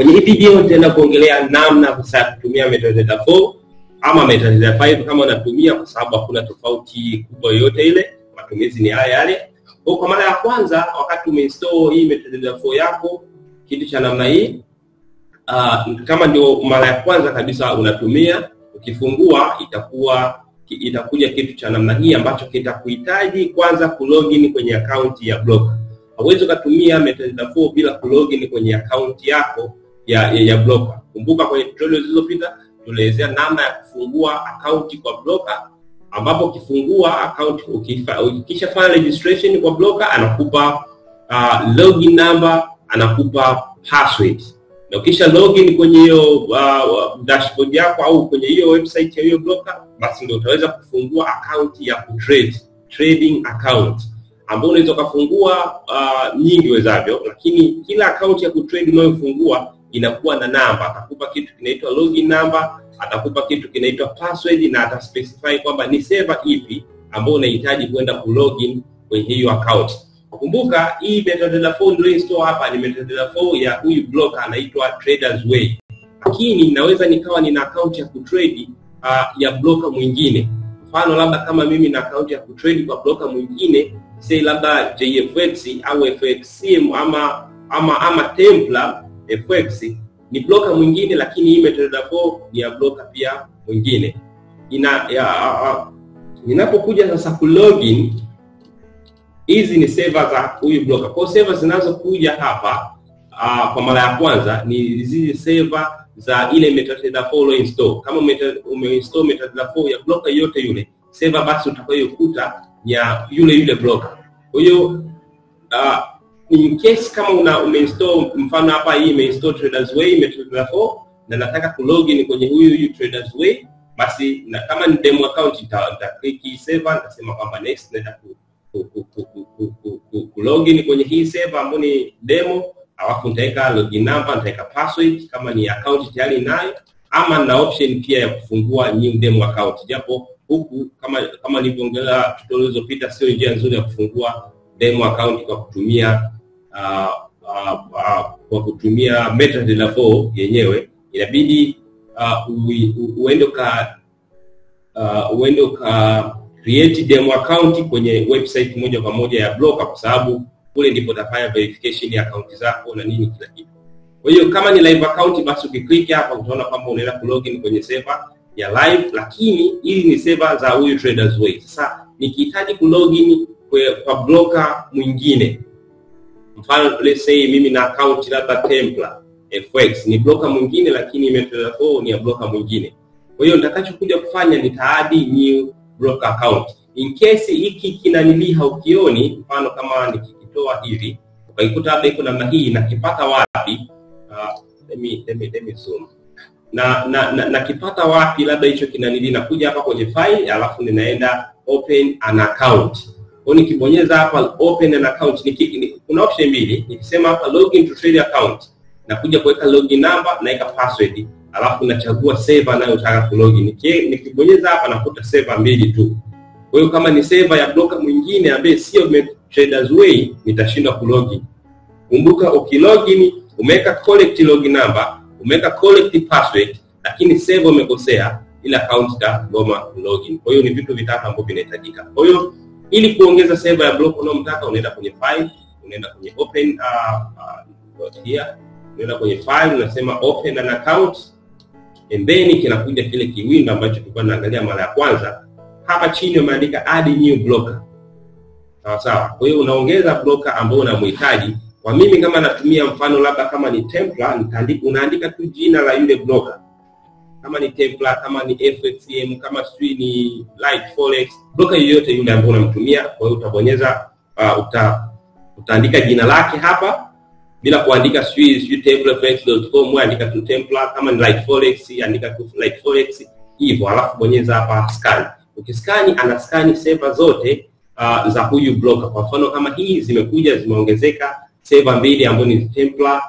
kwenye hii video nitaenda kuongelea namna ya kutumia metadata 4 ama metadata 5 kama unatumia, kwa sababu hakuna tofauti kubwa yoyote ile, matumizi ni yale yale. Kwa kwa mara ya kwanza, wakati umeinstall hii metadata 4 yako, kitu cha namna hii uh, kama ndio mara ya kwanza kabisa unatumia, ukifungua itakuwa itakuja kitu cha namna hii ambacho kitakuhitaji kwanza kulogin kwenye akaunti ya Blocker. Hauwezi ukatumia metadata 4 bila kulogin kwenye akaunti yako ya, ya, ya Blocker. Kumbuka kwenye tutorial zilizopita tulielezea namna ya kufungua akaunti kwa Blocker, ambapo ukifungua akaunti ukishafanya registration kwa Blocker anakupa uh, login number, anakupa password na ukisha login kwenye hiyo uh, dashboard yako au kwenye hiyo website ya hiyo Blocker, basi ndio utaweza kufungua account ya kutrade, trading account ambayo unaweza ukafungua uh, nyingi wezavyo, lakini kila account ya kutrade unayofungua inakuwa na namba. Atakupa kitu kinaitwa login number, atakupa kitu kinaitwa password na ataspecify kwamba ni server ipi ambayo unahitaji kwenda kulogin kwenye hiyo account. Kumbuka hii metadata 4 ndio install hapa ni metadata 4 ya huyu Blocker anaitwa Traders Way, lakini naweza nikawa nina account ya kutrade uh, ya Blocker mwingine. Mfano labda kama mimi na account ya kutrade kwa Blocker mwingine, say labda JFX au FXCM ama ama ama Templar FX ni Blocker mwingine, lakini hii metadata 4 ni ya Blocker pia mwingine. Ina ya, uh, uh, ninapokuja sasa kulogin hizi ni server za huyu Blocker. Kwa server zinazokuja hapa uh, kwa mara ya kwanza ni zile server za ile metadata 4 ulio install. Kama umeinstall metadata 4 ya Blocker yote yule server, basi utakayokuta ya yule yule Blocker. Kwa hiyo uh, in case kama una umeinstall mfano hapa hii imeinstall Traders Way metadata 4 na nataka kulogin kwenye huyu huyu Traders Way, basi na kama ni demo account nita, nita click server nitasema kwamba next naenda kulogin kwenye hii server ambayo ni demo, alafu nitaweka login number, nitaweka password kama ni account tayari nayo, ama na option pia ya kufungua new demo account, japo huku kama kama nilivyoongelea tutorial zilizopita, sio njia nzuri ya kufungua demo account kwa kutumia uh, uh, uh, kwa kutumia metadata 4 yenyewe, inabidi uh, uende ka uh, uende ka create demo account kwenye website moja kwa moja ya Blocker, kwa sababu kule ndipo utafanya verification ya account zako na nini kila kitu. Kwa hiyo kama ni live account, basi ukiklik hapa utaona kwamba unaenda kulogin kwenye server ya live, lakini hili ni server za huyu Traders Way. Sasa nikihitaji kulogin kwa Blocker mwingine, mfano let's say mimi na account labda Templar FX ni Blocker mwingine, lakini metadata 4 ni ya Blocker mwingine. Kwa hiyo nitakachokuja kufanya nitaadi new Blocker account. In case hiki kinanili haukioni, mfano kama nikikitoa hivi ukaikuta labda iko namna hii, nakipata wapi? Uh, let me let me let me zoom na na, na, nakipata wapi? Labda hicho kinanili, nakuja hapa kwenye file, alafu ninaenda open an account. Kwa nikibonyeza hapa open an account, niki, ni, kuna option mbili. Nikisema hapa login to trade account, nakuja kuweka login number, naweka password alafu nachagua server nayotaka kulogin. Nikibonyeza hapa nakuta server mbili tu. Kwa hiyo kama ni server ya Blocker mwingine ambaye sio Traders Way, nitashindwa kulogin. Kumbuka ukilogin umeweka correct login number, umeweka correct password, lakini server umekosea, ile account itagoma kulogin. Kwa hiyo ni vitu vitatu ambavyo vinahitajika. Kwa hiyo ili kuongeza server ya Blocker unayomtaka, unaenda kwenye file, unaenda kwenye open uh, uh, here, unaenda kwenye file, unasema open an account pembeni kinakuja kile kiwindo ambacho tulikuwa tunaangalia mara ya kwanza. Hapa chini umeandika add new blocker, sawa sawa. Kwa hiyo unaongeza blocker ambao unamhitaji. Kwa mimi kama natumia mfano labda kama ni Templar, nitaandika unaandika tu jina la yule blocker, kama ni Templar, kama ni FXCM, kama sijui ni Light Forex, blocker yoyote yule ambao unamtumia. Kwa hiyo utabonyeza uh, uta, utaandika jina lake hapa bila kuandika sijui sijui templareforex.com, andika tu Templar. Kama ni Light Forex, andika tu Light Forex hivyo, alafu bonyeza hapa scan. Ukiskani ana skani server zote uh, za huyu blocker. Kwa mfano kama hii zimekuja zimeongezeka server mbili ambazo ni Templar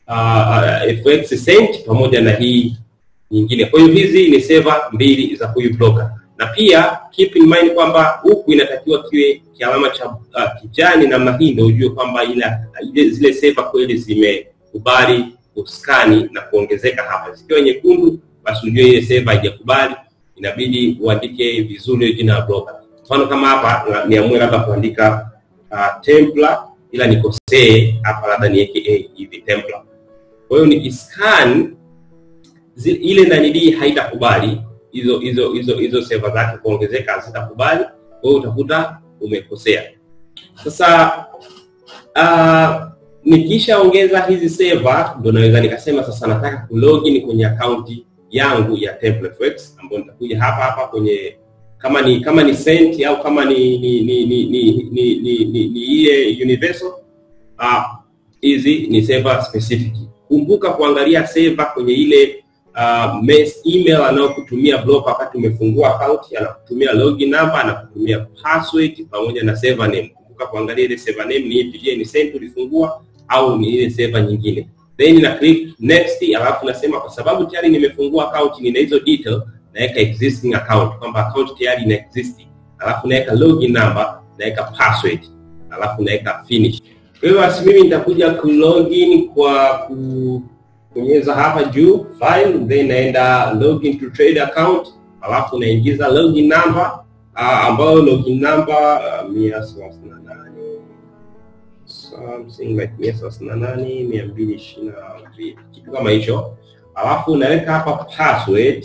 uh, FX Cent pamoja na hii nyingine. Kwa hiyo hizi ni server mbili za huyu blocker, na pia keep in mind kwamba huku inatakiwa kiwe kialama cha uh, kijani namna hii, ndio ujue kwamba ile zile server kweli zimekubali kuskani na kuongezeka hapa. Zikiwa nyekundu, basi ujue ile server haijakubali, inabidi uandike vizuri jina la broker. Mfano kama hapa na- niamue labda kuandika uh, Templar ila nikosee hapa, labda niweke A hivi Templar. Kwa hiyo nikiscan zi- ile nanidii haitakubali hizo hizo hizo hizo server zake kuongezeka hazitakubali, kwa hiyo utakuta umekosea. Sasa uh, nikishaongeza hizi server ndo naweza nikasema sasa nataka kulogin kwenye akaunti yangu ya TemplateFX ambayo nitakuja hapa hapa kwenye kama ni kama ni Cent au kama ni ni ni ni ni ni ni, ni, ni ile universal ah, hizi ni server specific. Kumbuka kuangalia server kwenye ile uh, mail email anayokutumia broker wakati umefungua account, anakutumia login number, anakutumia password pamoja na server name. Kumbuka kuangalia ile server name ni ipi, je, ni Cent ulifungua au ni ile server nyingine. Then na click next, alafu nasema kwa sababu tayari nimefungua account, nina hizo detail, naweka existing account kwamba account tayari ina exist, alafu naweka login number, naweka password, alafu naweka finish. Kwa hiyo basi mimi nitakuja kulogin kwa kubonyeza hapa juu file, then naenda login to trade account, alafu naingiza login number uh, ambayo login number uh, mia thelathini na nane something like mia thelathini na nane mia mbili ishirini na mbili kitu kama hicho, alafu naweka hapa password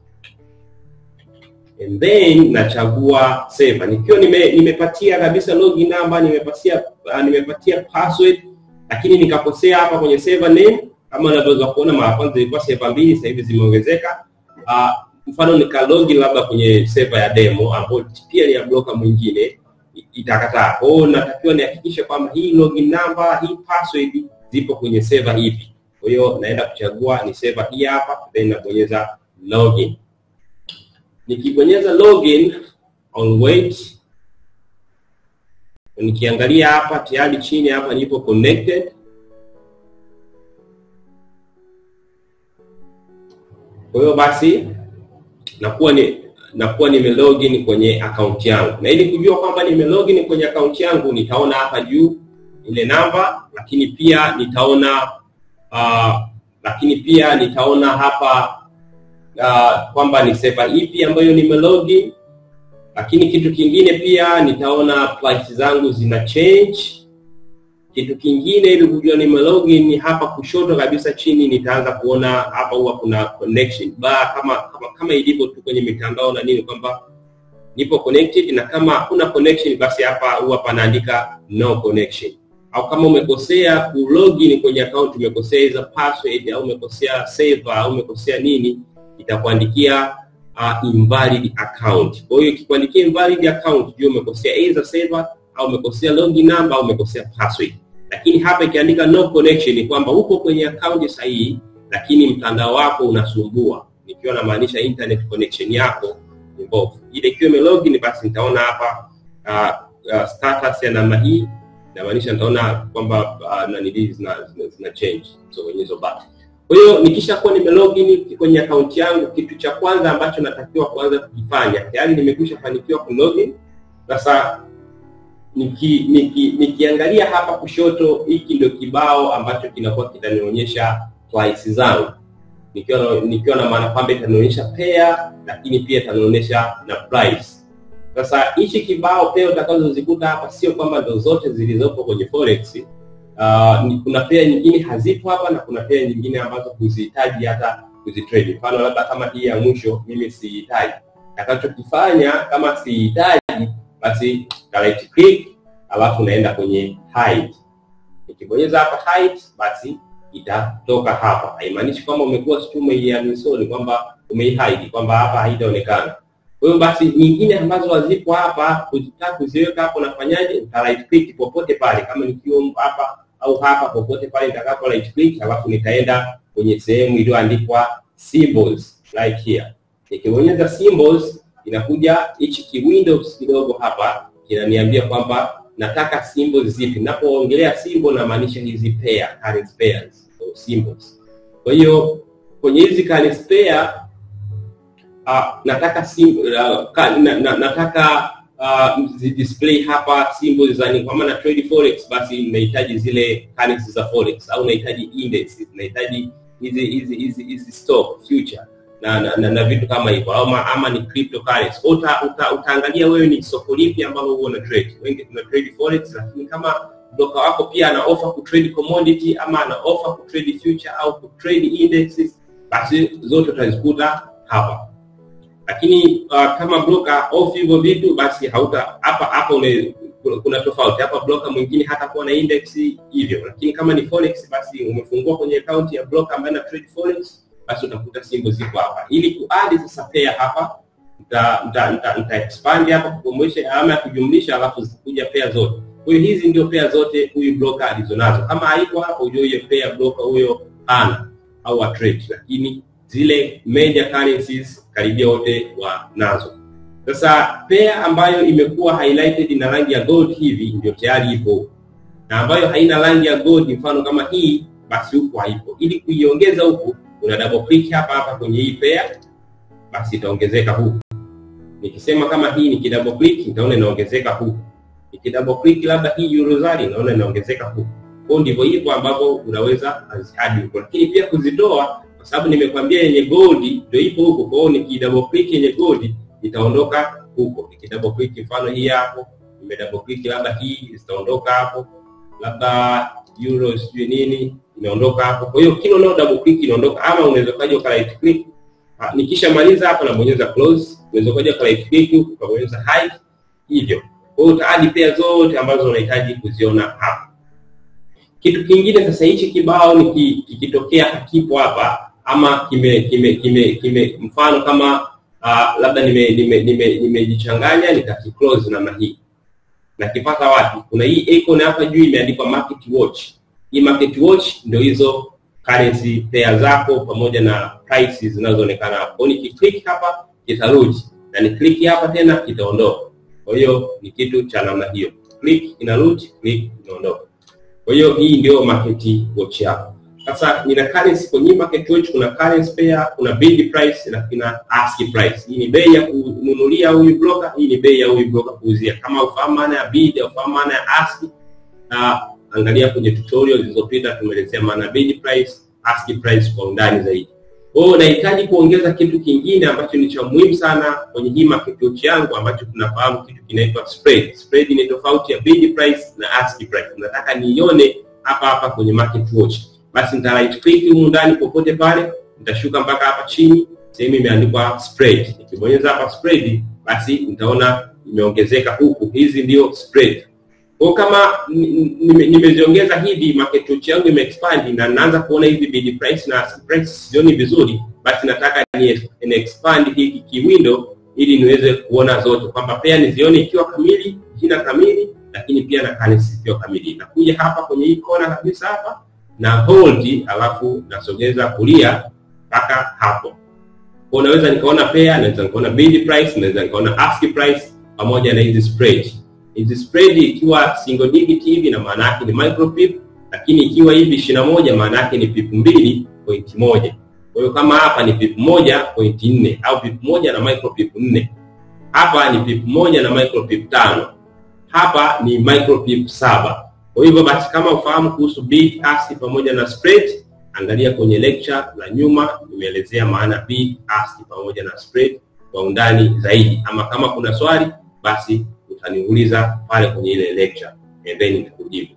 and then nachagua server nikiwa nime, nimepatia kabisa login number nimepatia uh, nimepatia password lakini nikakosea hapa kwenye server name kama unavyoweza kuona mara kwanza ilikuwa server mbili sasa hivi zimeongezeka uh, mfano nika login labda kwenye server ya demo ambayo pia ni ya broker mwingine i- itakataa kwa hiyo natakiwa nihakikishe kwamba hii login number hii password zipo kwenye server ipi kwa hiyo naenda kuchagua ni server hii hapa then nabonyeza login nikibonyeza login on wait nikiangalia hapa tayari chini hapa nipo connected kwa hiyo basi nakuwa ni nakuwa nime login kwenye account yangu na ili kujua kwamba nime login kwenye account yangu nitaona hapa juu ile namba lakini pia nitaona uh, lakini pia nitaona hapa uh, kwamba ni server ipi ambayo nime login lakini kitu kingine pia nitaona price zangu zina change kitu kingine ili kujua nime login hapa kushoto kabisa chini nitaanza kuona hapa huwa kuna connection bar kama kama, kama ilivyo tu kwenye mitandao na nini kwamba nipo connected na kama hakuna connection basi hapa huwa panaandika no connection au kama umekosea ku login kwenye account umekosea hizo password au umekosea server au umekosea nini itakuandikia uh, invalid account kwa hiyo ikikuandikia invalid account jua umekosea either server au umekosea login number au umekosea password lakini hapa ikiandika no connection ni kwamba uko kwenye account sahihi lakini mtandao wako unasumbua nikiwa namaanisha internet connection yako ni mbovu ile ikiwa imelogin basi nitaona hapa uh, uh, status ya namna hii inamaanisha nitaona kwamba uh, nanili zina, zina, zina change so kwenye hizo button kwa hiyo nikishakuwa nimelogin kwenye akaunti yangu kitu cha kwanza ambacho natakiwa kuanza kukifanya tayari nimekwisha fanikiwa kulogin sasa niki, niki, nikiangalia hapa kushoto hiki ndio kibao ambacho kinakuwa kitanionyesha price zangu nikiwa na, nikiwa na maana kwamba itanionyesha pair lakini pia itanionyesha na price sasa hichi kibao pair utakazozikuta hapa sio kwamba ndo zote zilizopo kwenye forex uh, ni- kuna pair nyingine hazipo hapa na kuna pair nyingine ambazo huzihitaji hata kuzitrade mfano labda kama hii ya mwisho mimi sihitaji takachokifanya kama sihitaji basi na right click alafu naenda kwenye hide nikibonyeza hapa hide basi itatoka hapa haimaanishi kwamba umekuwa sijui umeiuninstall kwamba umeihide kwamba hapa haitaonekana kwa hiyo basi nyingine ambazo hazipo hapa kuzitaka kuziweka hapo nafanyaje nita right click popote pale kama nikiwa hapa au hapa popote pale nitakapo right click alafu nitaenda kwenye sehemu iliyoandikwa symbols right here nikibonyeza symbols inakuja hichi ki windows kidogo hapa kinaniambia kwamba nataka symbols zipi napoongelea symbol namaanisha hizi pair currency pairs so symbols kwa hiyo kwenye hizi currency pair uh, nataka sim, uh, ka, na, na, nataka uh, display hapa symbols za nini kama na trade forex basi unahitaji zile currency za forex au unahitaji indices unahitaji hizi hizi hizi hizi stock future na, na, na, na vitu kama hivyo ama, ama ni cryptocurrency uta, uta, utaangalia wewe ni soko lipi ambalo huo una trade wengi tuna trade forex lakini kama broker wako pia ana offer ku trade commodity ama ana offer ku trade future au ku trade indexes basi zote utazikuta hapa lakini uh, kama broker off hivyo vitu basi hauta hapa hapa une, kuna, kuna tofauti hapa broker mwingine hata kuwa na index hivyo lakini kama ni forex basi umefungua kwenye account ya broker ambaye ana trade forex basi utakuta simbo ziko hapa ili kuadi sasa pair hapa nita, nita, nita, nita expand hapa kukomesha alama ya kujumlisha alafu zitakuja pair zote kwa hiyo hizi ndio pair zote huyu broker alizonazo kama haiko hapo ujue hiyo pair broker huyo ana au wa trade lakini zile major currencies karibia wote wanazo sasa pair ambayo imekuwa highlighted na rangi ya gold hivi ndio tayari ipo na ambayo haina rangi ya gold mfano kama hii basi huku haipo ili kuiongeza huku una double click hapa hapa kwenye hii pair basi itaongezeka huku nikisema kama hii nikidouble click nitaona inaongezeka huku nikidouble click labda hii eurozari naona inaongezeka huku kwao ndivyo hivyo ambavyo unaweza azihadi huko lakini pia kuzitoa kwa sababu nimekwambia yenye gold ndio ipo huko kwa hiyo nikidouble click yenye gold itaondoka huko nikidouble click mfano hii hapo nimedouble click labda hii zitaondoka hapo labda euro sijui nini inaondoka hapo kwa hiyo kila unao double click inaondoka ama unaweza kaja uka right click Ha, nikishamaliza hapa nabonyeza close unaweza kaja uka right click ukabonyeza hide hivyo kwa hiyo utaadi pia zote ambazo unahitaji kuziona hapa kitu kingine sasa hichi kibao niki- kikitokea hakipo hapa ama kime kime kime kime mfano kama uh, labda nimejichanganya nime, nime, nimejichanganya nikakiclose namna hii nakipata wapi kuna hii icon hapa juu imeandikwa market watch hii market watch ndio hizo currency pair zako pamoja na prices zinazoonekana hapo kwa hiyo nikiclick hapa kitarudi na niklik hapa tena kitaondoka kwa hiyo ni kitu cha namna hiyo click inarudi click inaondoka kwa hiyo hii ndio market watch yako sasa nina currency kwenye market watch kuna currency pair kuna bid price na kuna ask price hii ni bei ya kununulia huyu broker hii ni bei ya huyu broker kuuzia kama ufahamu maana ya bid au ufahamu maana ya ask na angalia kwenye tutorial zilizopita tumeelezea maana ya bid price ask price kwa undani zaidi kwa hiyo nahitaji kuongeza kitu kingine ambacho ni cha muhimu sana kwenye hii market watch yangu ambacho tunafahamu kitu kinaitwa spread. Spread ni tofauti ya bid price na ask price. Nataka niione hapa hapa kwenye market watch. Basi nita right click humu ndani popote pale, nitashuka mpaka hapa chini, sehemu imeandikwa spread. Nikibonyeza hapa spread, basi nitaona imeongezeka huku. Hizi ndio spread. Kwa kama nimeziongeza hivi market watch yangu imeexpand na naanza kuona hizi bid price na ask price sioni vizuri, basi nataka ni, ni expand hiki kiwindo ili niweze kuona zote kwamba pia nizione ikiwa kamili, jina kamili, lakini pia na currency ikiwa kamili. Nakuja hapa kwenye hii kona kabisa hapa na hold, alafu nasogeza kulia mpaka hapo. Kwa naweza nikaona pair, naweza nikaona bid price, naweza nikaona ask price pamoja na hizi spread hizi spread ikiwa single digit hivi na maana yake ni micro pip, lakini ikiwa hivi ishirini na moja maana yake ni pip mbili point moja. Kwa hiyo kama hapa ni pip moja point nne au pip moja na micro pip nne, hapa ni pip moja na micro pip tano, hapa ni micro pip saba. Kwa hivyo basi, kama ufahamu kuhusu bid ask pamoja na spread, angalia kwenye lecture la nyuma, nimeelezea maana bid ask pamoja na spread kwa undani zaidi, ama kama kuna swali basi utaniuliza pale kwenye ile lecture and then nitakujibu.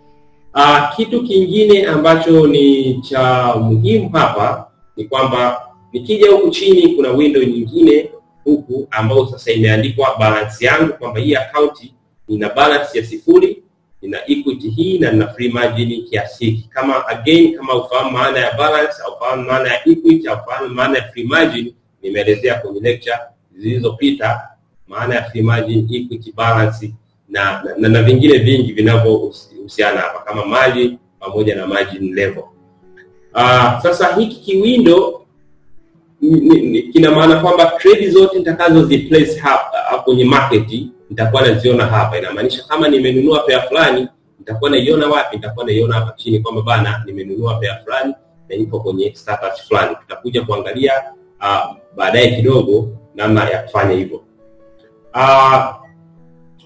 Uh, kitu kingine ambacho ni cha muhimu hapa ni kwamba nikija huku chini kuna window nyingine huku ambayo sasa imeandikwa balance yangu kwamba hii account ina balance ya sifuri, ina equity hii na ina free margin kiasi hiki. Kama again, kama ufahamu maana ya balance au ufahamu maana ya equity au ufahamu maana ya free margin, nimeelezea kwenye lecture zilizopita maana ya free margin, equity, balance na na, na, na vingine vingi vinavyohusiana hapa kama margin pamoja na margin level. Uh, sasa hiki kiwindo kina maana kwamba trade zote nitakazo ziplace hapa kwenye market nitakuwa naziona hapa. Inamaanisha kama nimenunua pair fulani nitakuwa naiona wapi? Nitakuwa naiona hapa chini kwamba bana, nimenunua pair fulani na ipo kwenye status fulani. Tutakuja kuangalia uh, baadaye kidogo namna ya kufanya hivyo. Uh,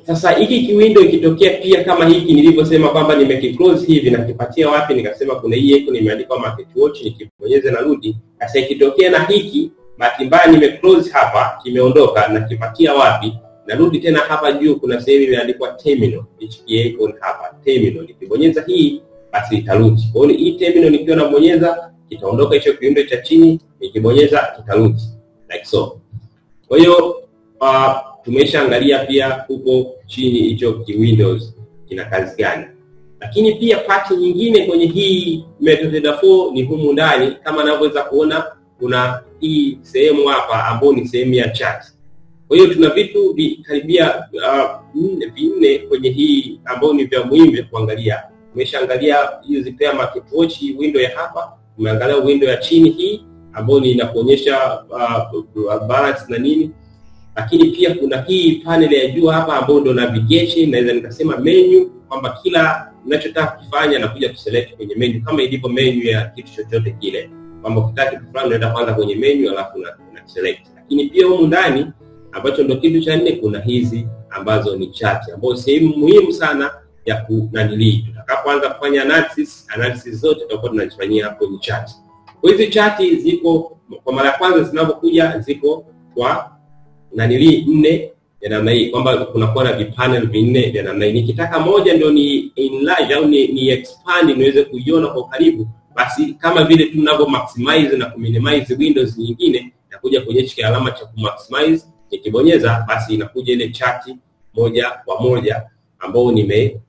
sasa hiki kiwindo ikitokea pia kama hiki nilivyosema kwamba nimekiclose hivi nakipatia wapi nikasema kuna hii icon imeandikwa market watch nikibonyeza narudi sasa ikitokea na hiki bahati mbaya nimeclose hapa kimeondoka nakipatia wapi narudi tena hapa juu kuna sehemu imeandikwa terminal hii icon hapa terminal nikibonyeza hii basi itarudi kwa hiyo hii terminal nikiwa nabonyeza kitaondoka hicho kiwindo cha chini nikibonyeza kitarudi like so kwa hiyo uh, tumeshaangalia pia huko chini hicho kiwindows kina kazi gani lakini pia pati nyingine kwenye hii metadata 4 ni humu ndani kama navyoweza kuona kuna hii sehemu hapa ambayo ni sehemu ya chat kwa hiyo tuna vitu karibia uh, vinne kwenye hii ambayo ni vya muhimu vya kuangalia tumeshaangalia hizi pia market watch window ya hapa tumeangalia window ya chini hii ambayo ni inakuonyesha uh, balance na nini lakini pia kuna hii panel ya juu hapa ambayo ndio navigation naweza nikasema menu kwamba kila ninachotaka kufanya nakuja kuselect kwenye menu kama ilivyo menu ya kitu chochote kile kwamba ukitaka kitu fulani unaenda kwanza kwenye menu alafu una, una select lakini pia humu ndani ambacho ndio kitu cha nne kuna hizi ambazo ni chart ambazo sehemu muhimu sana ya kunanilii tutakapoanza kufanya analysis analysis zote tutakuwa tunazifanyia hapo ni chart kwa hizi chati ziko kwa mara ya kwanza zinapokuja ziko kwa nanilii nne ya namna hii kwamba kunakuwa na vipanel vinne vya namna hii nikitaka moja ndio ni enlarge au ni, ni expand niweze kuiona kwa ukaribu basi kama vile tu tunavyo maximize na kuminimize windows nyingine nakuja kwenye hichi alama cha kumaximize nikibonyeza basi inakuja ile chati moja kwa moja ambao nime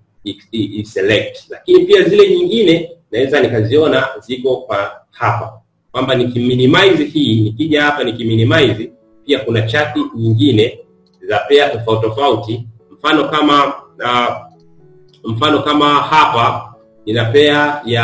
select lakini pia zile nyingine naweza nikaziona ziko kwa hapa kwamba nikiminimize hii nikija hapa nikiminimize pia kuna chati nyingine za pair tofauti tofauti mfano kama uh, mfano kama hapa nina pair ya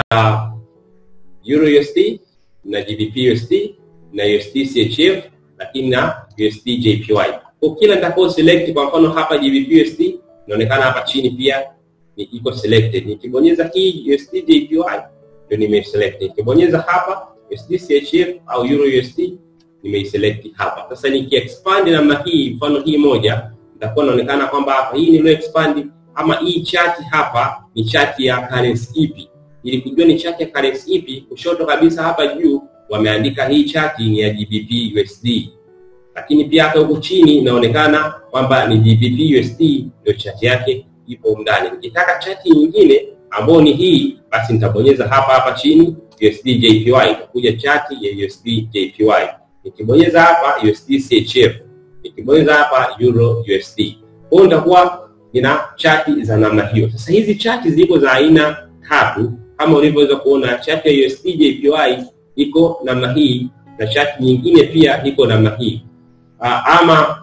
Euro USD na GBP USD na USD CHF lakini na USD JPY kwa kila nitakao select kwa mfano hapa GBP USD inaonekana hapa chini pia ni iko selected nikibonyeza hii USD JPY ndio nimeselect nikibonyeza hapa USD CHF au Euro USD nimeiselect hapa. Sasa nikiexpand namna hii, mfano hii moja, nitakuwa naonekana kwamba hapa hii nilio expand ama hii chati hapa ni chati ya currency ipi. Ili kujua ni chati ya currency ipi, kushoto kabisa hapa juu wameandika hii chati ni ya GBP USD, lakini pia hata huku chini inaonekana kwamba ni GBP USD ndio chati yake ipo ndani. Nikitaka chati nyingine ambayo ni hii, basi nitabonyeza hapa hapa chini USD JPY, itakuja chati ya USD JPY nikibonyeza hapa USD CHF, nikibonyeza hapa Euro USD. Kwa hiyo nitakuwa nina chati za namna hiyo. Sasa hizi chati ziko za aina tatu kama ulivyoweza kuona, chati ya USD JPY iko namna hii na chati nyingine pia iko namna hii. Uh, ama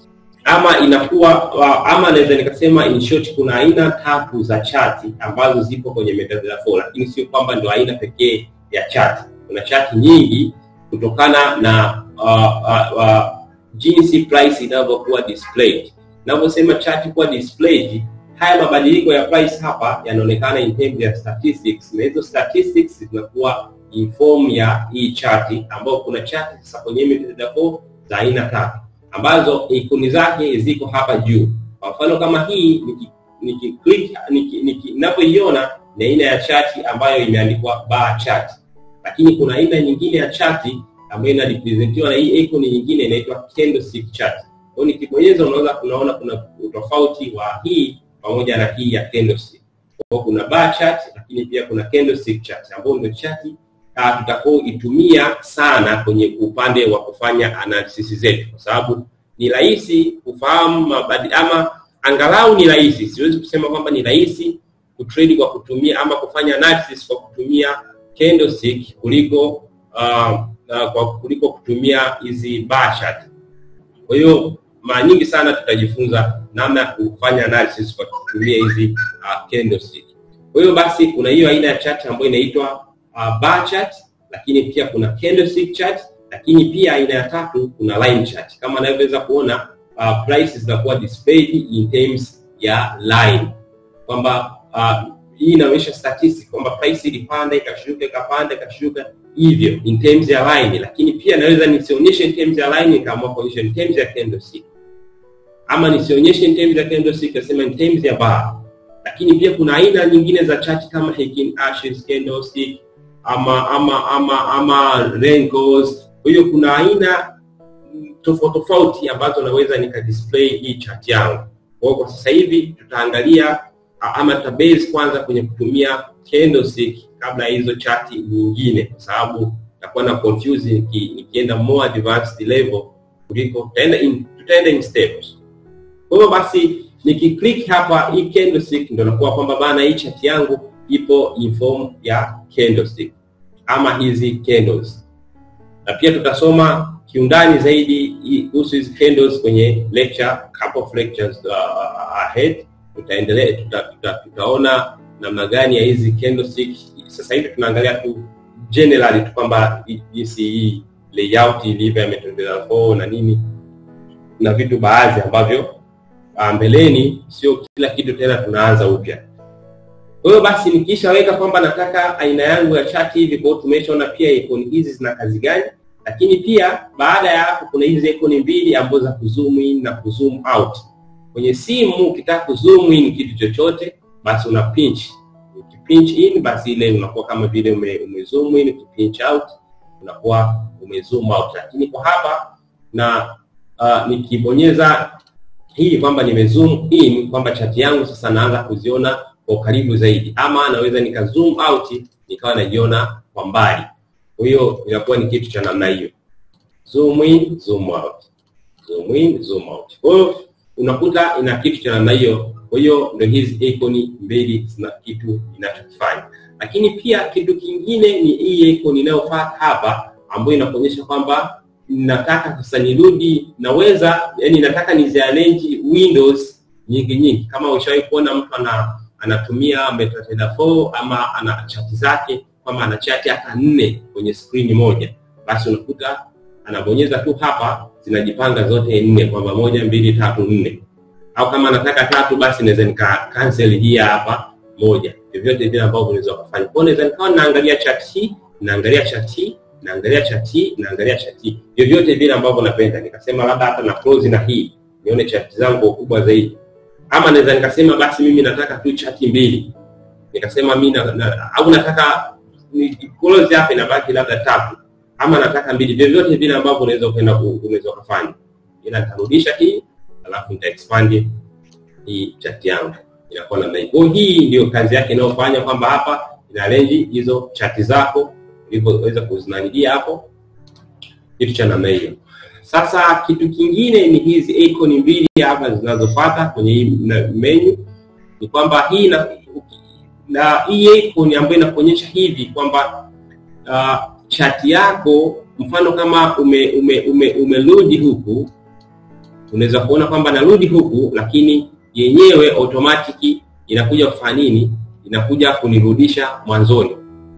ama inakuwa uh, ama naweza nikasema in short, kuna aina tatu za chati ambazo zipo kwenye MetaTrader 4, lakini sio kwamba ndio aina pekee ya chati. Kuna chati nyingi kutokana na uh, uh, uh, jinsi price inavyokuwa displayed. Ninavyosema chart kuwa displayed, haya mabadiliko ya price hapa yanaonekana in terms ya statistics, na hizo statistics zinakuwa in form ya hii chart, ambayo kuna chart sasa kwenye MetaTrader 4 za aina tatu ambazo ikoni zake ziko hapa juu. Kwa mfano kama hii niki, niki click niki, niki, ninapoiona ni aina ya chart ambayo imeandikwa bar chart lakini kuna aina nyingine ya chati ambayo inarepresentiwa na hii icon nyingine inaitwa candlestick chart. Kwa hiyo nikibonyeza, unaweza kunaona kuna utofauti wa hii pamoja na hii ya candlestick. Kwa hiyo kuna bar chart, lakini pia kuna candlestick chart ambayo ndio chati uh, tutakaoitumia sana kwenye upande wa kufanya analysis zetu, kwa sababu ni rahisi kufahamu mabadi ama angalau ni rahisi, siwezi kusema kwamba ni rahisi kutrade kwa kutumia ama kufanya analysis kwa kutumia candlestick kuliko uh, uh, kwa kuliko kutumia hizi bar chart. Kwa hiyo mara nyingi sana tutajifunza namna ya kufanya analysis kwa kutumia hizi uh, candlestick. Kwa hiyo basi kuna hiyo aina ya chart ambayo inaitwa uh, bar chart, lakini pia kuna candlestick chart, lakini pia aina ya tatu kuna line chart. Kama anavyoweza kuona uh, prices zinakuwa displayed in terms ya line kwamba uh, hii inaonyesha statistics kwamba price ilipanda ikashuka ikapanda ikashuka hivyo in terms ya line, lakini pia naweza nisionyeshe in terms ya line nikaamua kuonyesha in terms ya candlestick. ama nisionyeshe in terms ya candlestick, nasema in terms ya bar. Lakini pia kuna aina nyingine za chart kama Heikin Ashes candlestick ama ama ama ama Renkos. Kwa hiyo kuna aina tofauti tofauti ambazo naweza nika display hii chart yangu. Kwa hiyo kwa sasa hivi tutaangalia ama tutabase kwanza kwenye kutumia candlestick kabla ya hizo chart nyingine, kwa sababu takuwa na confuse niki, nikienda more advanced level kuliko tutaenda in, tutaenda in steps. Kwa hiyo basi nikiclick hapa hii candlestick ndio nakuwa kwamba bana, hii chart yangu ipo in form ya candlestick ama hizi candles, na pia tutasoma kiundani zaidi kuhusu hizi candles kwenye lecture, couple of lectures uh, ahead. Tutaendelea tuta, tuta, tutaona namna gani ya hizi candlestick. Sasa hivi tunaangalia tu generally tu kwamba jinsi hii layout ilivyo ya metadata 4 na nini na vitu baadhi ambavyo mbeleni, sio kila kitu tena tunaanza upya. Kwa hiyo basi nikishaweka kwamba nataka aina yangu ya chart hivi, kwa hiyo tumeshaona pia icon hizi zina kazi gani, lakini pia baada ya hapo kuna hizi icon mbili ambazo za kuzoom in na kuzoom out. Kwenye simu ukitaka kuzoom in kitu chochote, basi una pinch pinch in, basi ile unakuwa kama vile ume, ume zoom in, pinch out unakuwa ume zoom out. Lakini kwa hapa na uh, nikibonyeza hii kwamba nime zoom in, kwamba chart yangu sasa naanza kuziona kwa karibu zaidi, ama naweza nika zoom out nikawa najiona kwa mbali. Kwa hiyo inakuwa ni kitu cha namna hiyo, zoom in, zoom out, zoom in, zoom out. Kwa hiyo unakuta ina kitu cha namna hiyo. Kwa hiyo ndio hizi icon mbili zina kitu inachokifanya, lakini pia kitu kingine ni hii icon inayofuata hapa, ambayo inakuonyesha kwamba nataka sasa nirudi, naweza yani, nataka niziarrange windows nyingi nyingi. Kama ushawahi kuona mtu ana anatumia MetaTrader 4 ama ana chati zake kama ana chati hata nne kwenye screen moja, basi unakuta anabonyeza tu hapa, zinajipanga zote nne, kwamba moja, mbili, tatu, nne au kama nataka tatu basi naweza nika cancel hii hapa moja, vyovyote vile ambavyo unaweza kufanya. Kwa naweza nikawa naangalia chart hii, naangalia chart hii, naangalia chart hii, naangalia chart hii, vyovyote vile ambavyo napenda. Nikasema labda hata na close na hii nione chart zangu kwa ukubwa zaidi, ama naweza nikasema basi mimi nataka tu chart mbili, nikasema mimi na, na, au nataka ni close hapa inabaki labda tatu, ama nataka mbili, vyovyote vile ambavyo unaweza ukaenda unaweza kufanya, ila nitarudisha hii alafu nita expand hii chart yangu inakuwa namna hii. Kwa hii ndio kazi yake inayofanya kwamba hapa ina range hizo chart zako ulivyoweza kuzinanidia hapo, kitu cha namna hiyo. Sasa kitu kingine ni hizi icon mbili hapa zinazofuata kwenye hii menu, ni kwamba hii na, na hii icon ambayo inakuonyesha hivi kwamba uh, chart yako mfano kama ume ume ume umerudi huku unaweza kuona kwamba narudi huku, lakini yenyewe automatic inakuja kufanya nini? Inakuja kunirudisha mwanzoni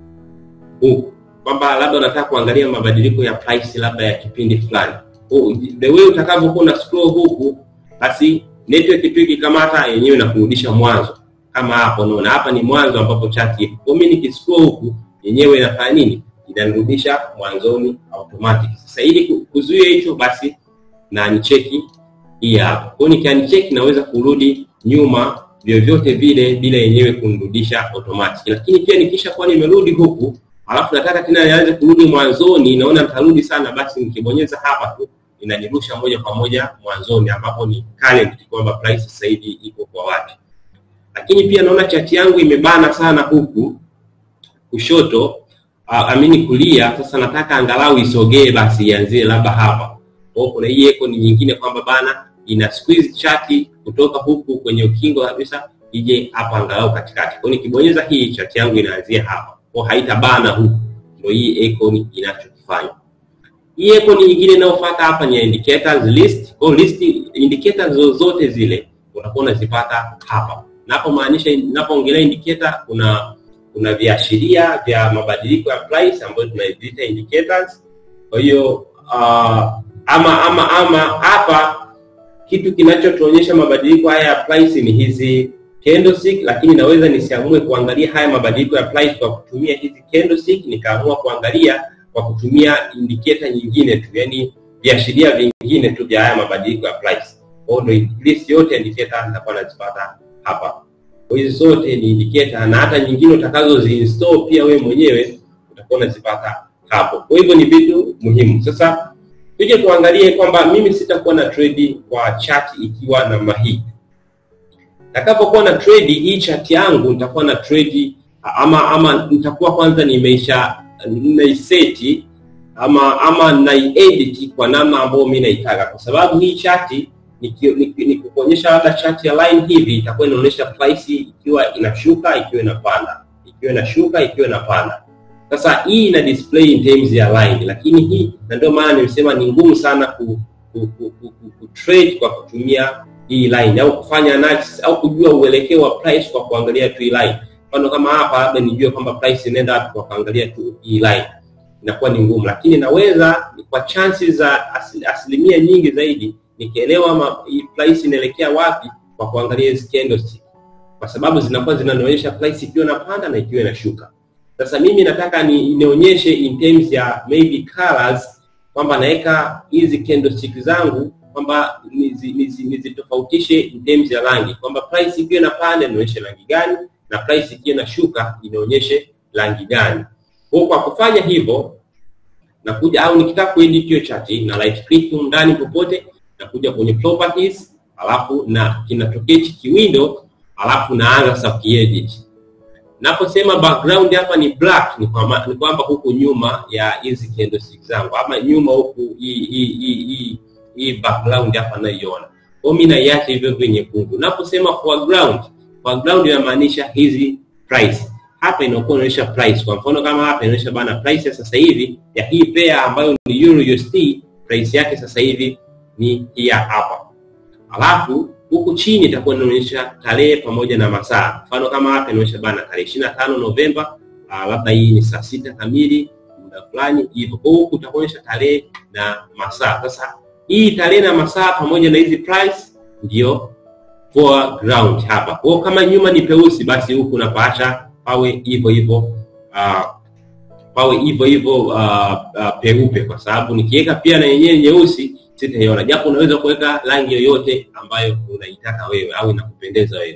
huku, kwamba labda unataka kuangalia mabadiliko ya price labda ya kipindi fulani. Oh, the way utakavyokuwa na scroll huku, basi network tu ikikamata yenyewe inakurudisha mwanzo, kama hapo unaona hapa ni mwanzo ambapo chart ipo. Kwa mimi nikiscroll huku, yenyewe inafanya nini? Inanirudisha mwanzoni automatic. Sasa ili kuzuia hicho, basi na nicheki hii hapa. Kwa hiyo nikianicheck naweza kurudi nyuma vyovyote vile bila yenyewe kunirudisha automatic. Lakini pia nikisha kuwa nimerudi huku, alafu nataka tena nianze kurudi mwanzoni, naona nitarudi sana, basi nikibonyeza hapa tu inanirusha moja kwa moja mwanzoni ambapo ni current, kwamba price sasa hivi iko kwa wapi. Lakini pia naona chati yangu imebana sana huku kushoto, uh, amini kulia. Sasa nataka angalau isogee, basi ianzie labda hapa. Kwa kuna hii icon nyingine kwamba bana ina squeeze chati kutoka huku kwenye ukingo kabisa ije hapa angalau katikati. Kwa nikibonyeza hii chati yangu inaanzia hapa, kwa haitabana huku. Ndio hii icon inachokifanya. Hii icon nyingine inayofuata hapa ni indicators list. Kwa list indicators zozote zile utakuwa unazipata hapa. Napo maanisha ninapoongelea indicator, kuna kuna viashiria vya mabadiliko ya price ambayo tunaviita indicators. Kwa hiyo uh, ama ama ama hapa kitu kinachotuonyesha mabadiliko haya ya price ni hizi candlestick, lakini naweza nisiamue kuangalia haya mabadiliko ya price kwa kutumia hizi candlestick, nikaamua kuangalia kwa kutumia indicator nyingine tu, yani viashiria vingine tu vya haya mabadiliko ya price. Kwa hiyo list yote ya indicator nitakuwa nazipata hapa. Kwa hizi zote ni indicator na hata nyingine utakazoziinstall pia wewe mwenyewe utakuwa unazipata hapo. Kwa hivyo ni vitu muhimu. Sasa tuje tuangalie kwamba mimi sitakuwa na trade kwa chart ikiwa namna hii. Nitakapokuwa na trade hii chart yangu nitakuwa na trade ama ama nitakuwa kwanza nimeisha naiseti ama ama naiedit kwa namna ambayo mimi naitaka, kwa sababu hii chati nikikuonyesha labda chati ya line hivi itakuwa inaonyesha price ikiwa inashuka, ikiwa inapanda, ikiwa inashuka, ikiwa inapanda. Sasa hii ina display in terms ya line, lakini hii na ndio maana nimesema ni ngumu sana ku, ku, ku, ku, ku, ku trade kwa kutumia hii line au kufanya analysis au kujua uelekeo wa price kwa kuangalia tu hii line. Mfano kama hapa labda nijue kwamba price inaenda wapi kwa kuangalia tu hii line, inakuwa ni ngumu, lakini naweza kwa chances za asili, asilimia nyingi zaidi nikielewa hii price inaelekea wapi kwa kuangalia hizi candlestick, kwa sababu zinakuwa zinanionyesha price ikiwa inapanda na ikiwa inashuka. Sasa mimi nataka ni nionyeshe in terms ya maybe colors kwamba naweka hizi candlestick zangu kwamba nizitofautishe in terms ya rangi, kwamba price ikiwa inapanda inaonyeshe rangi gani na price ikiwa inashuka inaonyeshe rangi gani. Kwa kwa kufanya hivyo nakuja au nikitaka kuedit hiyo chart na right click ndani popote nakuja kwenye properties, alafu na kinatokea hiki window, alafu naanza sasa kuedit. Naposema background hapa ni black, ni kwamba ni kwamba huku nyuma ya hizi candlestick zangu ama nyuma huku hii hii hii hii background hapa naiona. Kwa mimi naiacha hivyo hivyo nyekundu. Naposema foreground, foreground inamaanisha hizi price. Hapa inakuwa inaonyesha price. Kwa mfano kama hapa inaonyesha bana price ya sasa hivi ya hii pair ambayo ni Euro USD, price yake sasa hivi ni hii hapa. Alafu huku chini itakuwa inaonyesha tarehe pamoja na masaa. Mfano kama hapa inaonyesha bana tarehe 25 Novemba, uh, labda hii ni saa sita kamili muda fulani hivyo. Kwa huku utakuonyesha tarehe na masaa. Sasa hii tarehe na masaa pamoja na hizi price ndio foreground hapa. Kwa kama nyuma ni peusi, basi huku unapaacha pawe hivyo hivyo uh, pawe hivyo hivyo uh, uh, peupe, kwa sababu nikiweka pia na yenyewe nyeusi sitaiona, japo unaweza kuweka rangi yoyote ambayo unaitaka wewe au inakupendeza wewe.